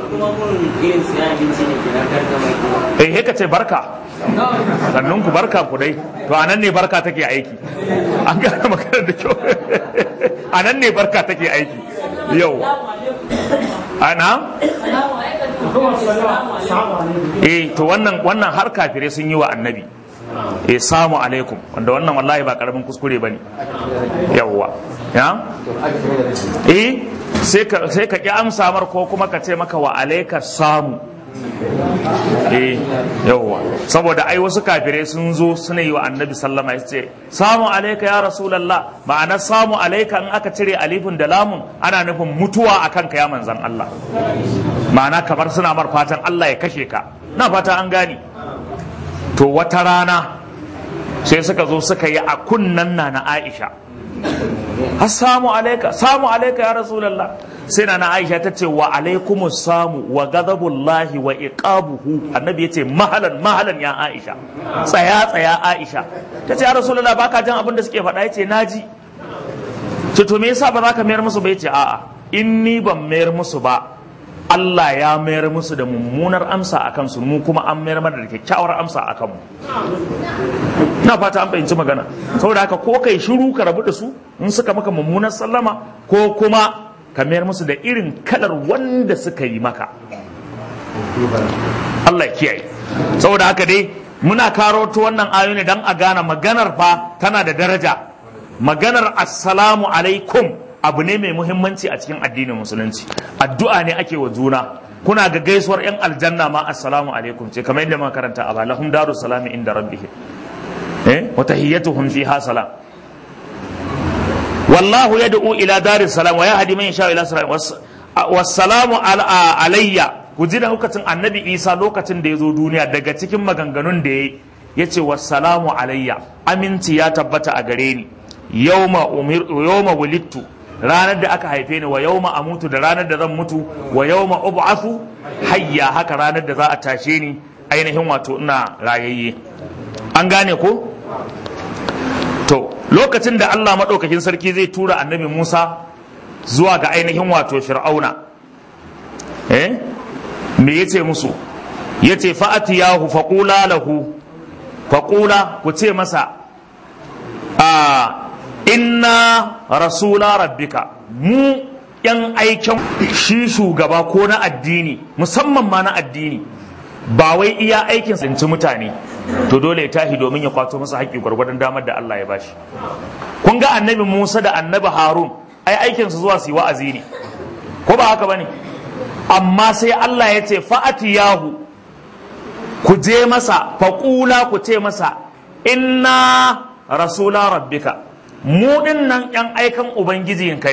eh he ka ce barka sannan ku barka ku dai to anan ne barka take aiki an gane maganar da kyau anan ne barka take aiki yau ana eh to wannan wannan har kafire sun yi wa annabi eh samu alaikum wanda wannan wallahi ba karamin kuskure bane yawwa ya eh sai ka sai ka ki amsa mar ko kuma ka ce maka wa alaika samu eh yawwa saboda ai wasu kafirai sun zo suna yi wa annabi sallama ya ce samu alaika ya rasulallah ma'ana samu alaika in aka cire alifin da lamun ana nufin mutuwa akan ka ya manzan Allah ma'ana kamar suna mar fatan Allah ya kashe ka na fata an gani to wata rana sai suka zo suka yi a kunnan na na Aisha assalamu alaika samu alaika ya rasulallah sai na aisha ta ce wa alaikumus samu wa ghadabullahi wa iqabuhu annabi yace mahalan mahalan ya aisha tsaya tsaya aisha ta ce ya rasulullah baka jin abin da suke faɗa yace naji ce to me yasa ba za ka mayar musu ba yace a'a in ni ban mayar musu ba Allah ya mayar musu da mummunar amsa a kansu mu kuma an mayar mana da kyakkyawar amsa a kanmu na fata an fahimci magana saboda haka ko kai shiru ka rabu da su in suka maka mummunar sallama ko kuma ka mayar musu da irin kalar wanda suka yi maka Allah ya kiyaye saboda haka dai muna karoto wannan ayo ne don a gane maganar fa tana da daraja maganar assalamu alaikum abu ne mai muhimmanci a cikin addinin musulunci addu'a ne ake wa juna kuna ga gaisuwar yan aljanna ma assalamu alaikum ce kamar yadda muka karanta a balahum daru salami inda rabbihim eh wa tahiyyatuhum fiha salam wallahu yad'u ila daris salam wa yahdi man yasha ila salam wassalamu alayya ku ji da lokacin annabi isa lokacin da ya zo duniya daga cikin maganganun da ya ya ce wassalamu alayya aminci ya tabbata a gare ni yawma wulittu ranar da aka haife ni wa yawma amutu da ranar da zan mutu wa yawma ub'athu hayya haka ranar da za a tashe ni ainihin wato ina rayayye an gane ko to lokacin da Allah maɗaukakin sarki zai tura annabi Musa zuwa ga ainihin wato fir'auna eh me yace musu yace fa'ati yahu faqula lahu faqula ku ce masa a inna rasula rabbika mu yan aikin shi shugaba ko na addini musamman ma na addini ba wai iya aikin tsinci mutane to dole ya tashi domin ya kwato masa haƙƙi gwargwadon damar da Allah ya bashi kun ga annabi Musa da annabi Harun ai aikin su zuwa su yi wa'azi ne ko ba haka bane amma sai Allah ya ce fa'ati yahu ku je masa faƙula ku ce masa inna rasula rabbika mu din nan yan aikan ubangijinka ne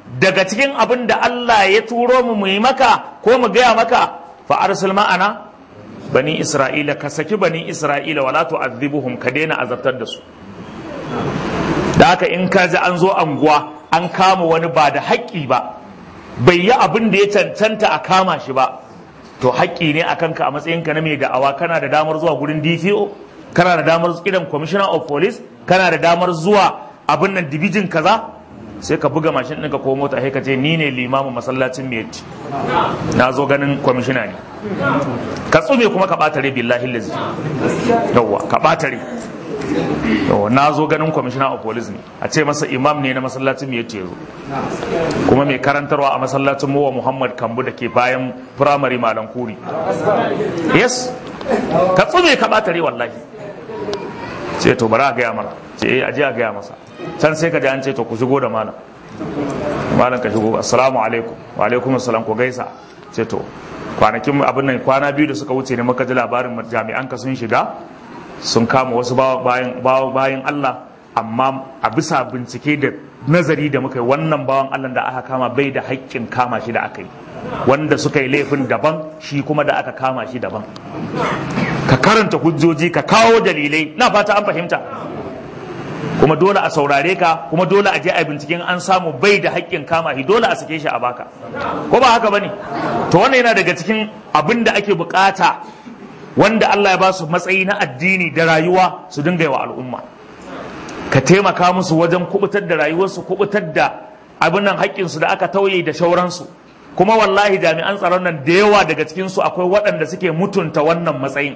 daga cikin abin da Allah ya turo mu mu yi maka ko mu gaya maka fa arsil ma'ana bani isra'ila ka saki bani isra'ila wala tu'adhibuhum ka daina azabtar da su da haka in ka ji an zo anguwa an kama wani ba da haƙƙi ba bai yi abin da ya cancanta a kama shi ba to haƙƙi ne a kanka a matsayinka na mai da'awa kana da damar zuwa gurin DPO kana da damar kiran commissioner of police kana da damar zuwa abin nan dibijin kaza sai ka buga mashin ɗinka ko mota sai ka ce ni ne limamin masallacin miyatti na zo ganin kwamishina ne ka tsume kuma ka ɓata rai billahi lazi yawwa ka ɓata rai yawwa na zo ganin kwamishina of police ne a ce masa imam ne na masallacin miyatti ya zo kuma mai karantarwa a masallacin mowa muhammad kambu da ke bayan firamare malam kuri yes ka tsume ka ɓata rai wallahi ce to bari a gaya mara ce eh aje a gaya masa can sai ka ji an ce to ku shigo da malam malam ka shigo assalamu alaikum wa alaikum assalam ku gaisa ce to kwanakin abin nan kwana biyu da suka wuce ne muka ji labarin jami'an ka sun shiga sun kama wasu bayan bayan Allah amma a bisa bincike da nazari da muka yi wannan bawan Allah da aka kama bai da haƙƙin kama shi da aka yi wanda suka yi laifin daban shi kuma da aka kama shi daban ka karanta hujjoji ka kawo dalilai na fata an fahimta kuma dole a saurare ka kuma dole a je a binciken an samu bai da haƙƙin kama shi dole a sake shi a baka ko ba haka bane to wannan yana daga cikin abin da ake bukata wanda Allah ya ba su matsayi na addini da rayuwa su dinga yi wa al'umma ka taimaka musu wajen kubutar da rayuwarsu kubutar da abin nan haƙƙinsu da aka tauye da shauransu kuma wallahi jami'an tsaron nan da yawa daga cikinsu akwai waɗanda suke mutunta wannan matsayin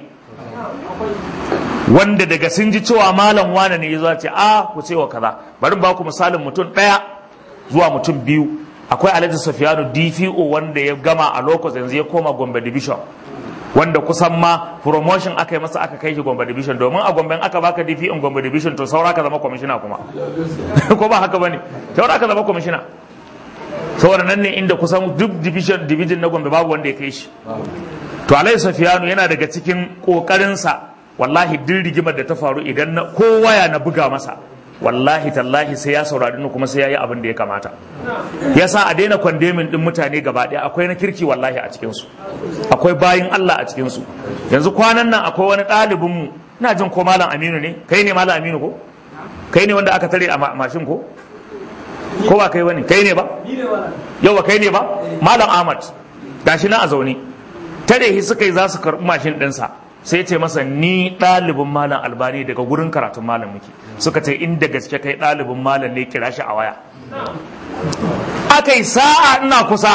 wanda daga sun ji cewa malam wane ne ya zo ce a ku ce wa kaza bari ba ku misalin mutum ɗaya zuwa mutum biyu akwai alhaji safiyanu dpo wanda ya gama a lokacin yanzu ya koma gombe division wanda kusan ma promotion aka yi masa aka kai shi gombe division domin a gombe aka baka dp in gombe division to saura ka zama kwamishina kuma ko ba haka bane saura ka zama kwamishina saboda nan ne inda kusan duk division division na gombe babu wanda ya kai shi to alhaji safiyanu yana daga cikin kokarinsa wallahi duk rigimar da ta faru idan na kowa ya na buga masa wallahi tallahi sai ya saurari ni kuma sai ya yi abin da ya kamata ya sa a daina kwandemin din mutane gaba ɗaya akwai na kirki wallahi a cikinsu akwai bayin Allah a cikinsu yanzu kwanan nan akwai wani ɗalibinmu ina jin ko malam aminu ne kai ne malam aminu ko kai ne wanda aka tare a mashin ko ko ba kai wani kai ne ba yau ba kai ne ba malam ahmad gashi na a zaune tare shi suka yi za su karɓi mashin ɗinsa sai ce masa ni ɗalibin malam albani daga gurin karatun malam muke suka ce inda gaske kai ɗalibin malam ne kira shi a waya aka yi sa'a ina kusa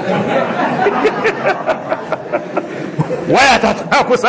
waya ta tana kusa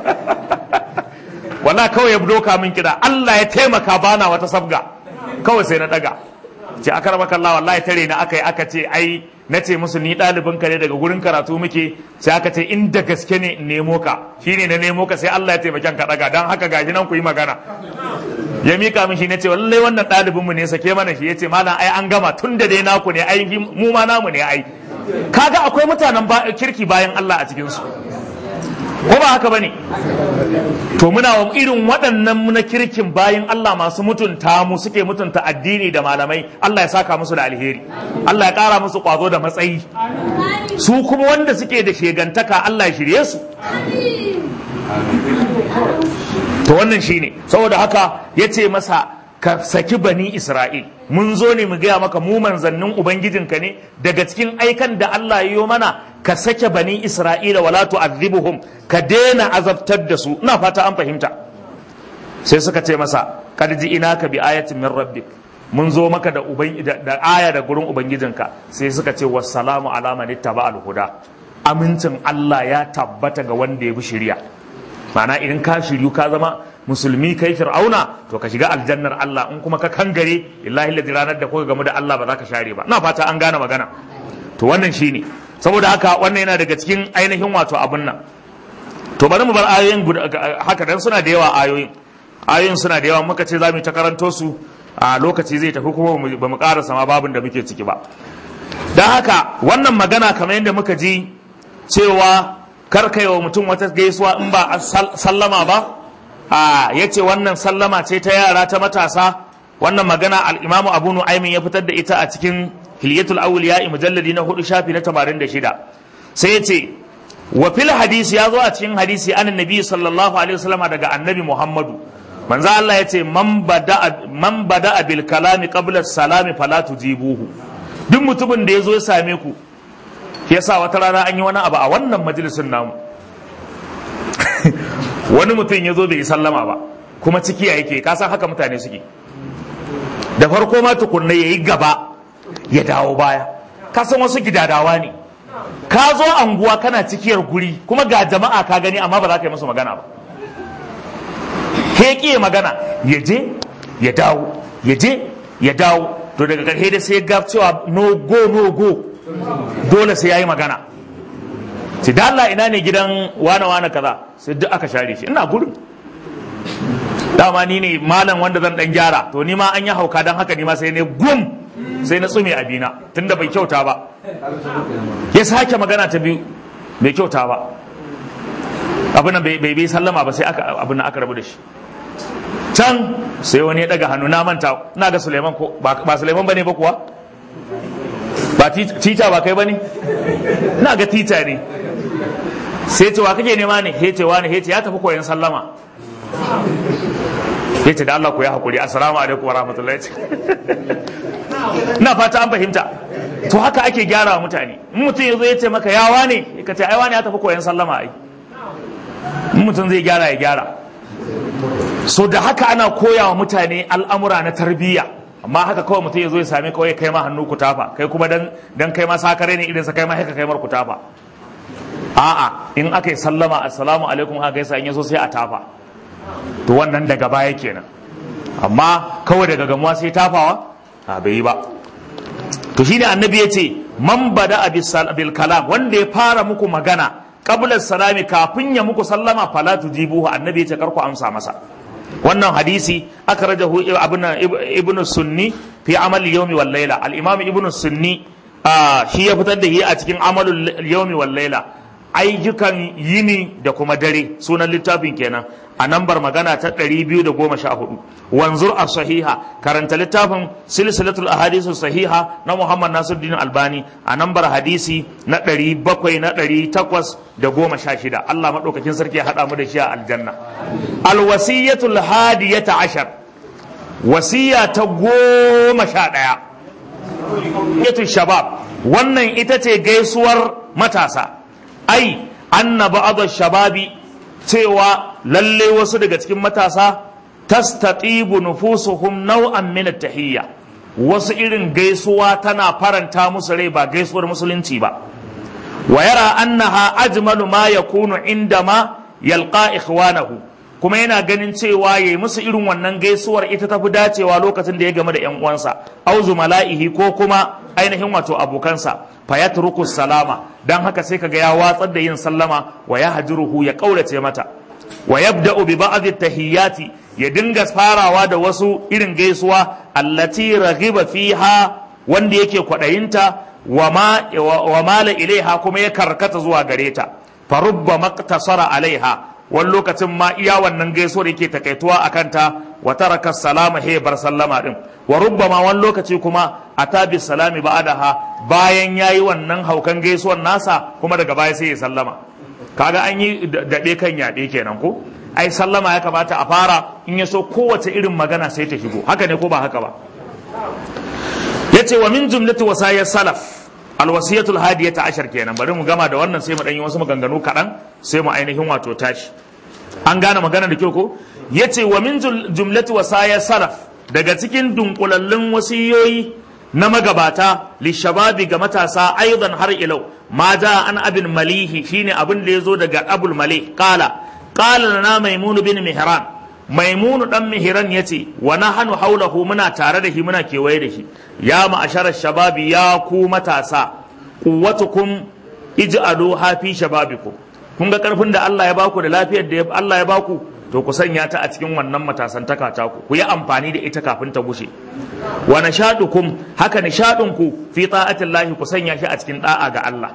wala kawai ya doka min kira Allah ya taimaka bana wata sabga kawai sai na daga ce aka raba kalla wallahi tare na aka yi aka ce ai na ce musu ni ɗalibin ka ne daga gurin karatu muke sai aka ce inda gaske ne in nemo ka shine na nemo ka sai Allah ya taimake ka daga dan haka gashi nan ku yi magana ya mika min shi na ce lallai wannan ɗalibin mu ne sake mana shi yace malam ai an gama tun da dai naku ne ai mu ma namu ne ai kaga akwai mutanen kirki bayan Allah a cikin su ko ba haka bane to muna wa irin waɗannan na kirkin bayan Allah masu mutunta mu suke mutunta addini da malamai Allah ya saka musu da alheri Allah ya ƙara musu ƙwazo da matsayi su kuma wanda suke da shegantaka Allah ya shirye su to wannan shine saboda haka ya ce masa ka saki bani Isra'il mun zo ne mu gaya maka mu manzannin ubangijinka ne daga cikin aikan da Allah ya yi mana ka sake bani Isra'ila wala tu'adhibuhum ka daina azabtar da su ina fata an fahimta sai suka ce masa kad ka bi ayatin min rabbik mun zo maka da uban da aya da gurin ubangijinka sai suka ce wassalamu ala man ittaba al-huda amincin Allah ya tabbata ga wanda ya bi shari'a ma'ana idan ka shiryu ka zama musulmi kai fir'auna to ka shiga aljannar Allah in kuma ka kangare illahi ladhi ranar da kuka gamu da Allah ba za ka share ba na fata an gane magana to wannan shine saboda haka wannan yana daga cikin ainihin wato abun nan to bari mu bar ayoyin haka dan suna da yawa ayoyin ayoyin suna da yawa muka ce za mu ta karanto su a lokaci zai tafi kuma ba mu karasa ma babin da muke ciki ba don haka wannan magana kamar yadda muka ji cewa karkai wa mutum wata gaisuwa in ba sallama ba a ya ce wannan sallama ce ta yara ta matasa wannan magana al'imamu abu nu'aimin ya fitar da ita a cikin hilyatul awliya mujalladi na hudu shafi na 86 sai ya ce wa fil hadisi ya zo a cikin hadisi an annabi sallallahu alaihi wasallam daga annabi muhammadu manzo Allah ya ce man bada man bada bil kalami qabla salami fala tujibuhu duk mutumin da ya zo ya same ku yasa wata rana an yi wani abu a wannan majalisin namu wani mutum ya zo bai yi sallama ba kuma ciki ya yake kasan haka mutane suke da farko ma tukunna ya yi gaba ya dawo baya kasan wasu gidadawa ne ka zo anguwa kana cikiyar guri kuma ga jama'a ka gani amma ba za ka yi musu magana ba ke ya magana ya je ya dawo ya je ya dawo to daga ƙarshe da sai ga cewa no go no go dole sai ya yi magana ce da Allah ina ne gidan wane wane kaza sai duk aka share shi ina gurin dama ni ne malam wanda zan dan gyara to ni ma an yi hauka dan haka ni ma sai ne gum sai na tsume abina tunda bai kyauta ba ya sake magana ta biyu bai kyauta ba abin bai bai sallama ba sai aka abin aka rabu da shi can sai wani ya daga hannu na manta ina ga Suleiman ko ba Suleiman bane ba kuwa ba tita ba kai bane ina ga tita ne sai ce wa kake nema ne hece wani hece ya tafi koyon sallama hece da Allah ku ya hakuri assalamu alaikum wa rahmatullahi ina fata an fahimta to haka ake gyara wa mutane in mutum ya zo ya ce maka ya wane ka ce ai wani ya tafi koyon sallama ai in mutum zai gyara ya gyara so da haka ana koya wa mutane al'amura na tarbiyya amma haka kawai mutum ya zo ya same kawai kai ma hannu ku tafa kai kuma dan dan kai ma sakare ne idan sa kai ma haka kai mar ku tafa a'a in aka yi sallama assalamu alaikum aka gaisa in yaso sai a tafa to wannan daga baya kenan amma kawai daga gamuwa sai tafawa a bai yi ba to shine annabi ya ce man bada bil kalam wanda ya fara muku magana qabla salami kafin ya muku sallama fala tujibuhu annabi ya ce karku amsa masa wannan hadisi akhrajahu ibnu sunni fi amal yawmi wal layla al imam ibnu sunni shi ya fitar da shi a cikin amalul yawmi wal layla ayyukan yini da kuma dare sunan littafin kenan a nambar magana ta 214 wanzur a sahiha karanta littafin silsilatul ahadisu sahiha na muhammad nasiruddin albani a nambar hadisi na 700 na 816 Allah maɗaukakin sarki ya haɗa mu da shi a aljanna alwasiyatul hadiyata ashar wasiya ta goma sha ɗaya yatul shabab wannan ita ce gaisuwar matasa ai anna ba'd shababi cewa lalle wasu daga cikin matasa tastatibu nufusuhum naw'an min at-tahiyya wasu irin gaisuwa tana faranta musu rai ba gaisuwar musulunci ba wa yara annaha ajmalu ma yakunu indama yalqa ikhwanahu kuma yana ganin cewa yayi musu irin wannan gaisuwar ita tafi dacewa lokacin da ya game da yan uwansa auzu mala'ihi ko kuma ainihin wato abokansa fa yatruku salama dan haka sai kaga ya watsar da yin sallama wa ya hajiruhu ya kaurace mata wa yabda'u bi ba'd at-tahiyyati ya dinga farawa da wasu irin gaisuwa allati raghiba fiha wanda yake kwadayinta wa ma wa mala ilaiha kuma ya karkata zuwa gare ta fa rubba maqtasara alaiha wani lokacin ma iya wannan gaisuwar yake takaituwa a kanta wa taraka salama he bar sallama din wa rubbama wani lokaci kuma atabi salami ba'daha bayan yayi wannan haukan gaisuwar nasa kuma daga baya sai ya sallama kaga an yi daɗe kan yaɗe kenan ko ai sallama ya kamata a fara in ya so kowace irin magana sai ta shigo haka ne ko ba haka ba yace wa min jumlati wasaya salaf alwasiyatul hadiyata ashar kenan bari mu gama da wannan sai mu dan yi wasu maganganu kaɗan sai mu ainihin wato tashi an gane magana da kyau ko yace wa min jumlati wasaya salaf daga cikin dunkulallun wasiyoyi na magabata lishababi ga matasa aidan har ilau ma ja an abin malihi shine abin da yazo daga abul malih qala qala lana maimunu bin mihran maimunu dan mihran yace wa nahnu haulahu muna tare da shi muna kewaye da shi ya ma'ashara shababi ya ku matasa quwwatukum ij'alu hafi shababikum kun ga karfin da Allah ya baku da lafiyar da Allah ya baku to ku sanya ta a cikin wannan matasantaka ta ku ku yi amfani da ita kafin ta gushe wa nashadukum haka nishadunku fi ta'atillahi ku sanya shi a cikin da'a ga Allah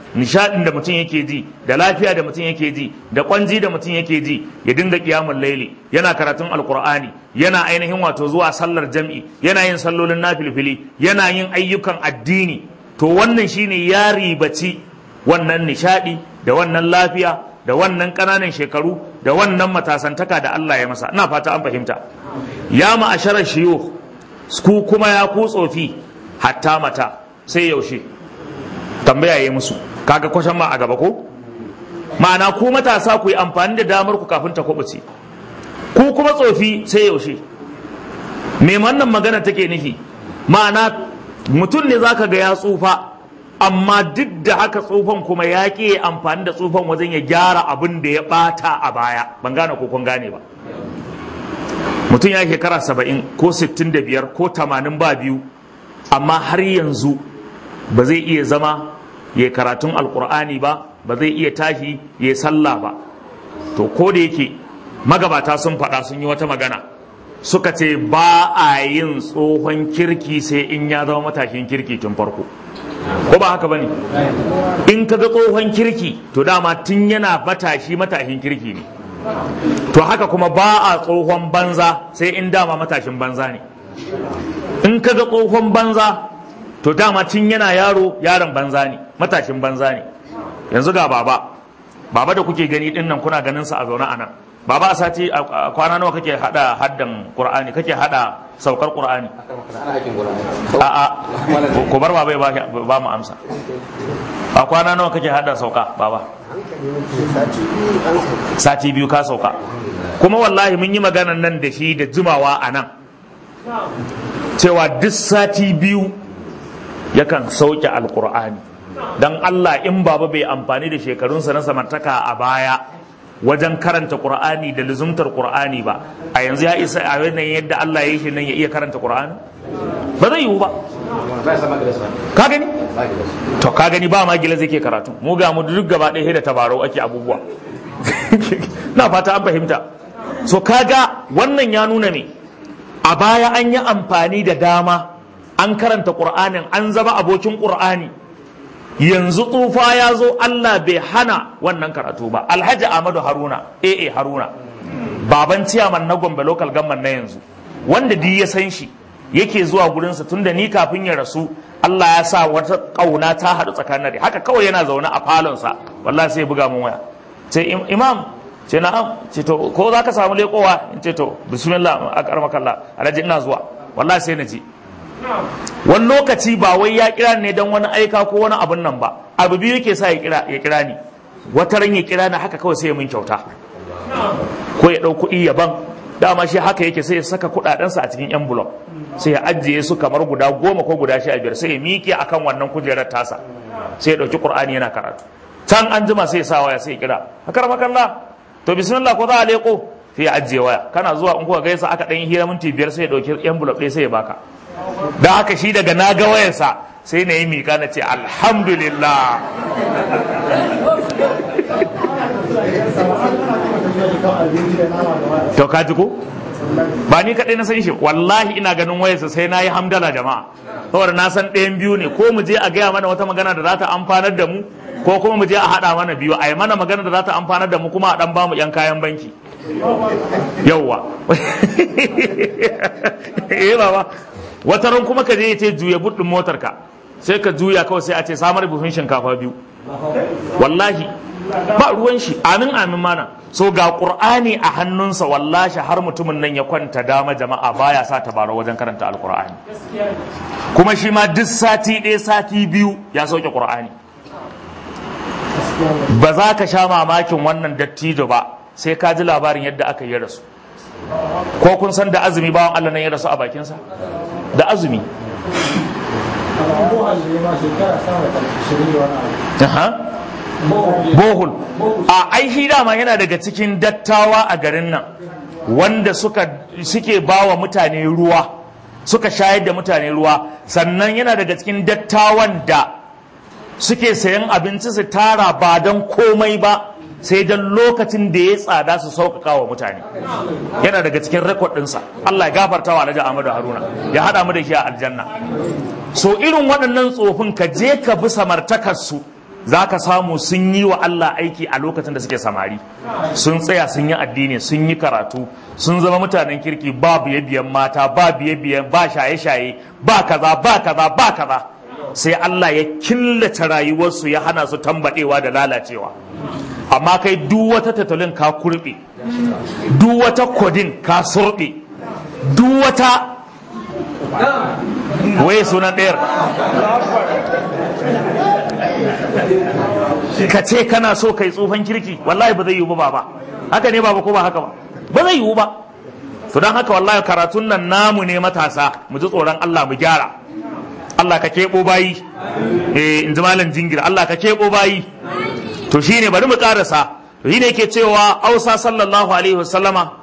nishadin da mutum yake ji da lafiya da mutum yake ji da kwanji da mutum yake ji ya dinga kiyamul laili yana karatun alqur'ani yana ainihin wato zuwa sallar jam'i yana yin sallolin nafilfili yana yin ayyukan addini to wannan shine ya ribaci wannan nishadi da wannan lafiya da wannan ƙananan shekaru da wannan matasantaka da Allah ya masa ina fata an fahimta ya ma'asharar shiyo ku kuma ya ku tsofi hatta mata sai yaushe tambaya yi musu kaga kwashan ma a gaba ko ma'ana ku matasa ku yi amfani da damar ku kafin ta kubuce ku kuma tsofi sai yaushe me wannan magana take nufi ma'ana mutum ne zaka ga ya tsufa amma duk da haka tsufan kuma ya ƙi amfani da tsufan wajen ya gyara abin da ya ɓata a baya ban gane ko kun gane ba mutum ya shekara saba'in ko sittin da biyar ko tamanin ba biyu amma har yanzu ba zai iya zama ya karatun alkur'ani ba ba zai iya tashi ya sallah ba to ko da yake magabata sun faɗa sun yi wata magana suka ce ba a yin tsohon kirki sai in ya zama matashin kirki tun farko ko ba haka bane in ka ga tsohon kirki to dama tun yana matashi matashin kirki ne to haka kuma ba a tsohon banza sai in dama matashin banza ne in ka ga tsohon banza to dama tun yana yaro yaron banza ne matashin banza ne yanzu ga baba baba da kuke gani din nan kuna ganin sa a zaune a nan baba a sati a kwana nawa kake hada haddan qur'ani kake hada saukar qur'ani a a ku bar baba ya ba mu amsa a kwana nawa kake hada sauka baba sati biyu ka sauka kuma wallahi mun yi maganan nan da shi da jimawa a nan cewa duk sati biyu yakan sauke alkur'ani don Allah in baba bai amfani da shekarunsa na samartaka a baya wajen karanta qur'ani da luzumtar qur'ani ba a yanzu ya isa a yanayin yadda Allah ya yi shi nan ya iya karanta qur'ani ba zai yiwu ba ka gani to ka gani ba ma gila zai ke karatu mu ga mu duk gaba ɗaya da tabarau ake abubuwa na fata an fahimta so kaga wannan ya nuna ne a baya an yi amfani da dama an karanta qur'anin an zama abokin qur'ani yanzu tsufa ya zo Allah bai hana wannan karatu ba alhaji Ahmadu Haruna AA Haruna baban ciyaman na Gombe local government na yanzu wanda di ya san shi yake zuwa gurinsa tunda ni kafin ya rasu Allah ya sa wata kauna ta haɗu tsakanin da haka kawai yana zaune a falonsa wallahi sai buga mun waya ce imam ce na'am ce to ko za ka samu lekowa in ce to bismillah a karmakalla alhaji ina zuwa wallahi sai na ji wani lokaci ba wai ya kira ne don wani aika ko wani abun nan ba abu biyu yake sa ya kira ya kira ni wata ran ya kira ni haka kawai sai ya min kyauta ko ya ɗau kuɗi ya ban dama shi haka yake sai ya saka kuɗaɗensa a cikin envelope sai ya ajiye su kamar guda goma ko guda sha biyar sai ya miƙe akan wannan kujerar tasa sai ya ɗauki ƙur'ani yana karatu can an jima sai ya sa waya sai ya kira hakar makalla to bismillah ko za a leƙo sai ya ajiye waya kana zuwa in kuka gaisa aka ɗan hira minti biyar sai ya ɗauki envelope ɗaya sai ya baka da haka shi daga na ga wayarsa sai na yi miƙa na ce alhamdulillah to ka ji ko ba ni kaɗai na san shi wallahi ina ganin wayarsa sai na yi hamdala jama'a saboda na san ɗayan biyu ne ko mu je a gaya mana wata magana da za ta amfanar da mu ko kuma mu je a haɗa mana biyu a yi mana magana da za ta amfanar da mu kuma a ɗan bamu yan kayan banki yauwa eh baba wata ran kuma ka je ya ce juya buɗin motar ka sai ka juya kawai sai a ce samar buhun shinkafa biyu wallahi ba ruwan shi amin amin mana so ga qur'ani a hannunsa wallahi har mutumin nan ya kwanta dama jama'a baya sa tabarau wajen karanta alqur'ani kuma shi ma duk sati ɗaya sati biyu ya sauke qur'ani ba za ka sha mamakin wannan dattijo ba sai ka ji labarin yadda aka yi rasu ko kun san da azumi bawan Allah nan ya rasu a bakinsa da azumi bohul a aishi dama yana daga cikin dattawa a garin nan wanda suka suke bawa mutane ruwa suka shayar da mutane ruwa sannan yana daga cikin dattawan da suke sayan abinci su tara ba don komai ba sai don lokacin da ya tsada su sauƙaƙa wa mutane yana daga cikin rekod ɗinsa Allah ya gafarta wa Alhaji Ahmadu Haruna ya haɗa mu da shi a aljanna so irin waɗannan tsofin ka je ka bi samartakarsu za ka samu sun yi wa Allah aiki a lokacin da suke samari sun tsaya sun yi addini sun yi karatu sun zama mutanen kirki ba biye biyan mata ba biye biyan ba shaye shaye ba kaza ba kaza ba kaza sai Allah ya killace rayuwarsu ya hana su tambadewa da lalacewa amma kai duk wata tattalin ka kurbe duk wata kodin ka surbe duk wata waye sunan ɗayar ka ce kana so kai tsufan kirki wallahi ba zai yiwu ba ba haka ne baba ko ba haka ba ba zai yiwu ba to don haka wallahi karatun nan namu ne matasa mu ji tsoron Allah mu gyara Allah ka keɓo bayi eh in ji malam jingir Allah ka keɓo bayi to shine bari mu karasa to shine yake cewa Ausa sallallahu alaihi wasallama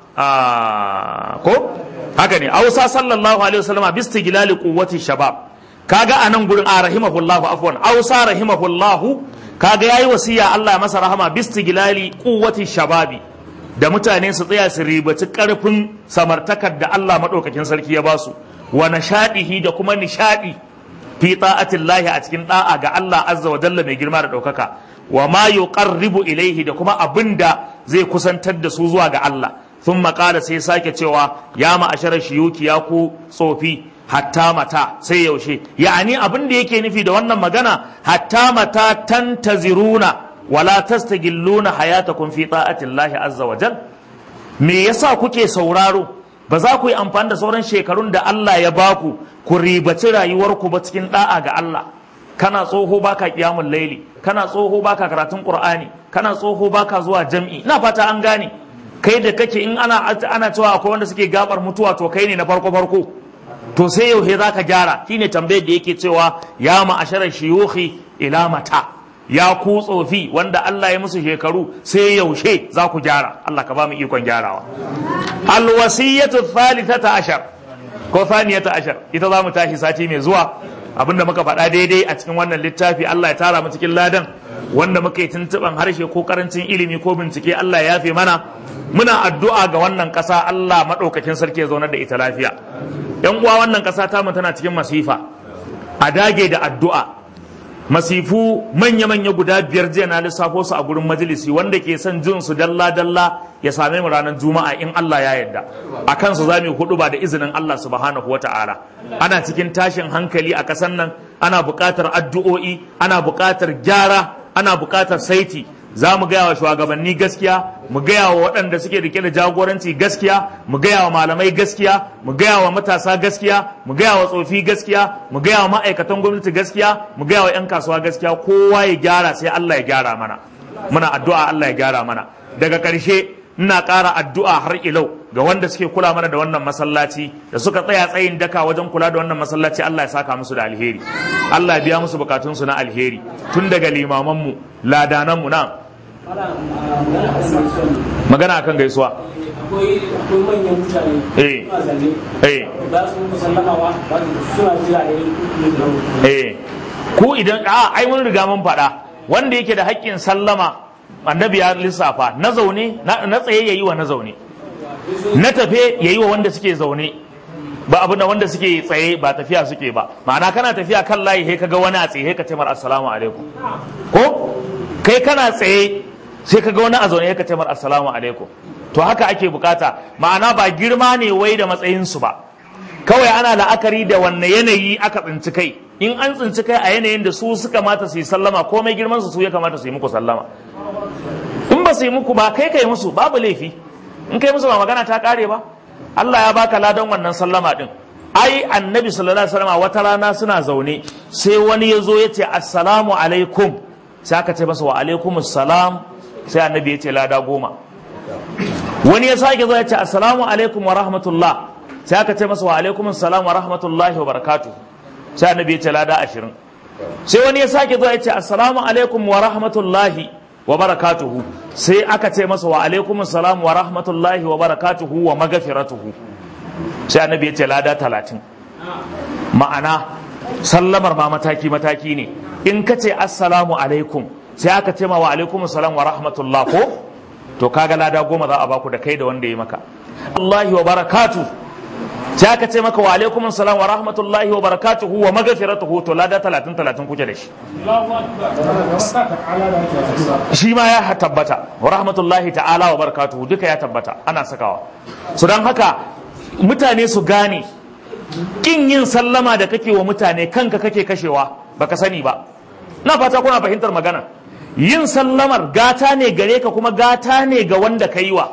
ko haka ne Ausa sallallahu alaihi wasallama bistigilali quwwati shabab kaga anan gurin a rahimahullahu afwan Ausa rahimahullahu kaga yayi wasiya Allah masa rahama bistigilali quwwati shababi da mutane su tsaya su ribaci karfin samartakar da Allah madaukakin sarki ya basu wa nashadihi da kuma nishadi fi ta'atillahi a cikin da'a ga Allah azza wa jalla mai girma da daukaka wa ma yuqarribu ilaihi da kuma abinda zai kusantar da su zuwa ga Allah thumma qala sai sake cewa ya ma'ashara shiyuki ya ku tsofi hatta mata sai yaushe ya'ani abin da yake nufi da wannan magana hatta mata tantaziruna wala tastagilluna hayatakum fi ta'atillahi azza wa jal me yasa kuke sauraro ba za ku yi amfani da sauran shekarun da Allah ya baku ku ribaci rayuwarku ba cikin da'a ga Allah kana tsoho baka kiyamul laili kana tsoho baka karatun qur'ani kana tsoho baka zuwa jam'i na fata an gane kai da kake in ana ana cewa akwai wanda suke gabar mutuwa to kai ne na farko farko to sai yau za ka gyara shine tambayar da yake cewa ya ma'asharar shiyuhi ila mata ya ku tsofi wanda Allah ya musu shekaru sai yaushe za ku gyara Allah ka ba mu ikon gyarawa alwasiyatu thalithata ashar ko thaniyata ashar ita za mu tashi sati mai zuwa abinda muka faɗa daidai a cikin wannan littafi Allah ya tara mu cikin ladan wanda muka yi tuntuɓan harshe ko karancin ilimi ko bincike Allah ya yafe mana muna addu'a ga wannan ƙasa Allah maɗaukakin sarki ya zaunar da ita lafiya yan uwa wannan ƙasa ta mu tana cikin masifa a dage da addu'a masifu manya-manya guda biyar jiya na lissafo su a gurin majalisi wanda ke son jin su dalla-dalla ya same mu ranar juma'a in Allah ya yarda a kansu za mu hudu ba da izinin Allah subhanahu wa ta'ala ana cikin tashin hankali a kasan nan ana buƙatar addu'o'i ana buƙatar gyara ana buƙatar saiti za mu gaya wa shugabanni gaskiya mu gaya wa waɗanda suke rike da jagoranci gaskiya mu gaya wa malamai gaskiya mu gaya wa matasa gaskiya mu gaya wa tsofi gaskiya mu gaya wa ma'aikatan gwamnati gaskiya mu gaya wa 'yan kasuwa gaskiya kowa ya gyara sai Allah ya gyara mana muna addu'a Allah ya gyara mana daga ƙarshe ina ƙara addu'a har ilau ga wanda suke kula mana da wannan masallaci da suka tsaya tsayin daka wajen kula da wannan masallaci Allah ya saka musu da alheri Allah ya biya musu bukatunsu na alheri tun daga limamanmu ladananmu na magana akan gaisuwa akwai manyan mutane eh suna zaune eh za su muku sallamawa ba su suna jira ne eh ku idan a ai mun riga mun faɗa wanda yake da haƙƙin sallama annabi ya lissafa na zaune na na tsaye yayi wa na zaune na tafe yayi wa wanda suke zaune ba abu da wanda suke tsaye ba tafiya suke ba ma'ana kana tafiya kan layi sai kaga wani a tsaye sai ka ce mar assalamu alaikum ko kai kana tsaye sai kaga wani a zaune sai ka ce mar assalamu alaikum to haka ake bukata ma'ana ba girma ne wai da matsayinsu ba kawai ana la'akari da wanne yanayi aka tsinci kai in an tsinci kai a yanayin da su suka mata su yi sallama komai girman su su ya kamata su yi muku sallama in ba su yi muku ba kai kai musu babu laifi in kai musu ba magana ta kare ba Allah ya baka ladan wannan sallama din ai annabi sallallahu alaihi wasallam wata rana suna zaune sai wani ya zo ya ce assalamu alaikum sai aka ce masa wa alaikumus salam sai annabi ya ce lada goma wani ya sake zo ya ce assalamu alaikum wa rahmatullah sai aka ce masa wa alaikum assalam wa rahmatullahi wa barakatuh sai annabi ya ce lada ashirin sai wani ya sake zo ya ce assalamu alaikum wa rahmatullahi wa barakatuhu sai aka ce masa wa alaikum assalam wa rahmatullahi wa barakatuhu wa magafiratuhu sai annabi ya ce lada talatin ma'ana sallamar ma mataki mataki ne in ka ce assalamu alaikum sai aka ce ma wa alaikum assalam wa rahmatullah ko to kaga lada goma za a baku da kai da wanda ya maka Allahi wa barakatu sai aka ce maka wa alaikum salam wa rahmatullahi wa barakatuhu wa maghfiratuhu to lada 30 30 kuke da shi shi ma ya tabbata wa rahmatullahi ta'ala wa barakatuhu duka ya tabbata ana sakawa so don haka mutane su gane kin yin sallama da kake wa mutane kanka kake kashewa baka sani ba na fata kuna fahimtar magana yin sallamar gata ne gare ka kuma gata ne ga wanda ka yi wa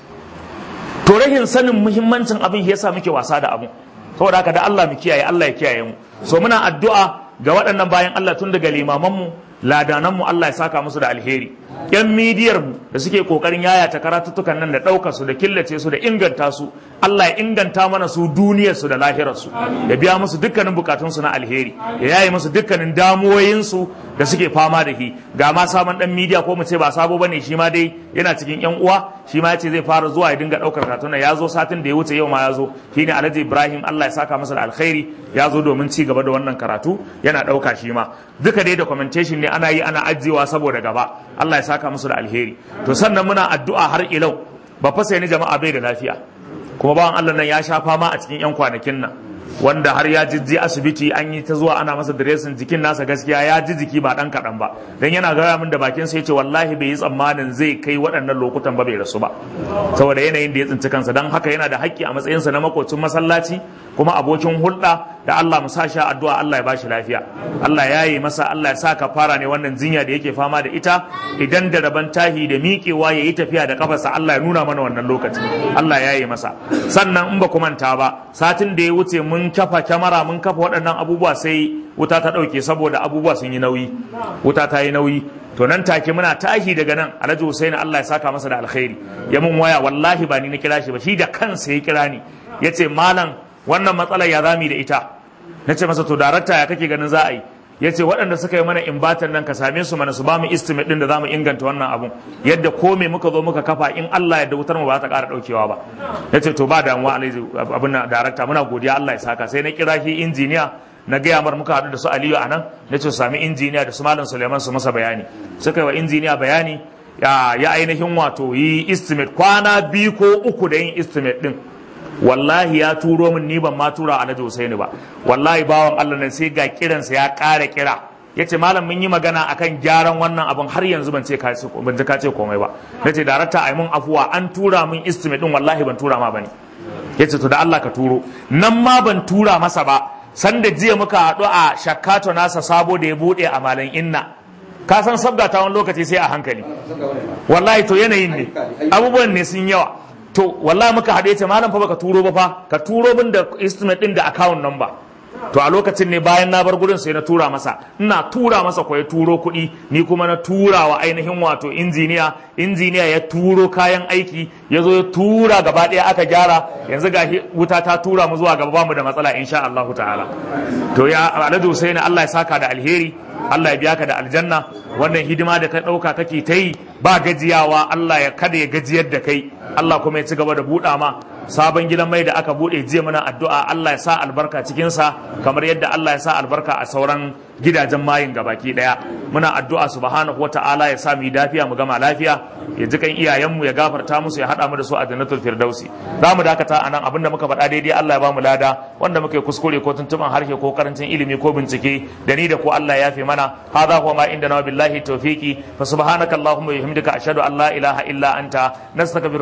to rahin sanin muhimmancin abin yasa muke wasa da abin saboda haka da Allah mu kiyaye Allah ya kiyaye mu so muna addu'a ga waɗannan bayan Allah tun daga limaman mu ladanan mu Allah ya saka musu da alheri yan midiyar mu da suke kokarin yayata karatuttukan nan da ɗaukar su da killace su da inganta su Allah ya inganta mana su duniyar su da lahirar su ya biya musu dukkanin bukatun su na alheri ya yaye musu dukkanin damuwoyin su da suke fama da shi ga ma sabon dan midiya ko mu ce ba sabo bane shi ma dai yana cikin yan uwa shi ma yace zai fara zuwa ya dinga daukar katuna ya zo satin da ya wuce yau ma ya zo shine Alhaji Ibrahim Allah ya saka masa da alkhairi ya zo domin ci gaba da wannan karatu yana dauka shi ma duka dai documentation ne ana yi ana ajiyewa saboda gaba Allah ya saka musu da alheri to sannan muna addu'a har ilau ba fa sai ni jama'a bai da lafiya kuma bawan Allah nan ya sha fama a cikin yan kwanakin nan wanda har ya jijji asibiti an yi ta zuwa ana masa diresin jikin nasa gaskiya ya ji jiki ba dan kaɗan ba dan yana gaya min da bakin sa yace wallahi bai yi tsammanin zai kai waɗannan lokutan ba bai rasu ba saboda yanayin da ya tsinci kansa dan haka yana da haƙƙi a matsayinsa na makocin masallaci kuma abokin hulɗa da Allah mu sa sha addu'a Allah ya bashi lafiya Allah ya yi masa Allah ya sa ka fara ne wannan jinya da yake fama da ita idan da raban tahi da miƙewa ya yi tafiya da kafarsa Allah ya nuna mana wannan lokaci Allah ya yi masa sannan in ba ku manta ba satin da ya wuce mun kafa kyamara mun kafa waɗannan abubuwa sai wuta ta ɗauke saboda abubuwa sun yi nauyi wuta ta yi nauyi to nan take muna tashi daga nan Alhaji Hussein Allah ya saka masa da alkhairi ya mun waya wallahi ba ni na kira shi ba shi da kansa ya kira ni yace malam wannan matsalar ya zami da ita na ce masa to darakta ya kake ganin za a yi ya ce waɗanda suka yi mana imbatan nan ka same su mana su ba mu estimate ɗin da za mu inganta wannan abun yadda ko me muka zo muka kafa in Allah ya wutar mu ba ta ƙara ɗaukewa ba ya ce to ba damuwa alhaji abin darakta muna godiya Allah ya saka sai na kira shi injiniya na gaya mar muka haɗu da su Aliyu a nan na ce su sami injiniya da su Malam Suleiman su masa bayani suka yi wa injiniya bayani ya ainihin wato yi estimate kwana biyu ko uku da yin estimate ɗin wallahi ya turo min ni ban ma tura alhaji Husaini ba wallahi bawan Allah nan sai ga kiransa ya ƙara kira ya ce malam mun yi magana akan gyaran wannan abin har yanzu ban ce ka ban ji ka ce komai ba na ce darakta ai mun afuwa an tura min estimate din wallahi ban tura ma bane ya ce to da Allah ka turo nan ma ban tura masa ba sanda jiya muka haɗu a shakkato nasa sabo da ya buɗe a malam inna ka san sabga ta wani lokaci sai a hankali wallahi to yanayin ne abubuwan ne sun yawa to wallahi muka haɗe ce malam fa baka turo ba fa ka turo min da estimate din da account number to a lokacin ne bayan na bar gurin sai na tura masa ina tura masa ko ya turo kuɗi ni kuma na tura wa ainihin wato injiniya injiniya ya turo kayan aiki ya zo ya tura gaba ɗaya aka gyara yanzu ga wuta ta tura mu zuwa gaba bamu da matsala insha Allah ta'ala to ya Alhaji Husaini Allah ya saka da alheri Allah ya biya ka da aljanna wannan hidima da ka ɗauka kake ta yi ba gajiyawa Allah ya kada ya gajiyar da kai Allah kuma ya ci gaba da buɗa ma sabon gidan mai da aka buɗe jiya mana addu'a Allah ya sa albarka cikinsa kamar yadda Allah ya sa albarka a sauran gidajen mayin gabaki ɗaya muna addu'a subhanahu wa ta'ala ya sa mu lafiya mu gama lafiya ya ji kan iyayenmu ya gafarta musu ya haɗa mu da su a jannatul firdausi za mu dakata a nan abinda muka faɗa daidai Allah ya ba mu lada wanda muka yi kuskure ko tuntuban harshe ko karancin ilimi ko bincike da ni da ko Allah ya fi mana hadha huwa ma inda na billahi tawfiqi fa subhanaka allahumma wa bihamdika ashhadu an la ilaha illa anta nastaghfiruka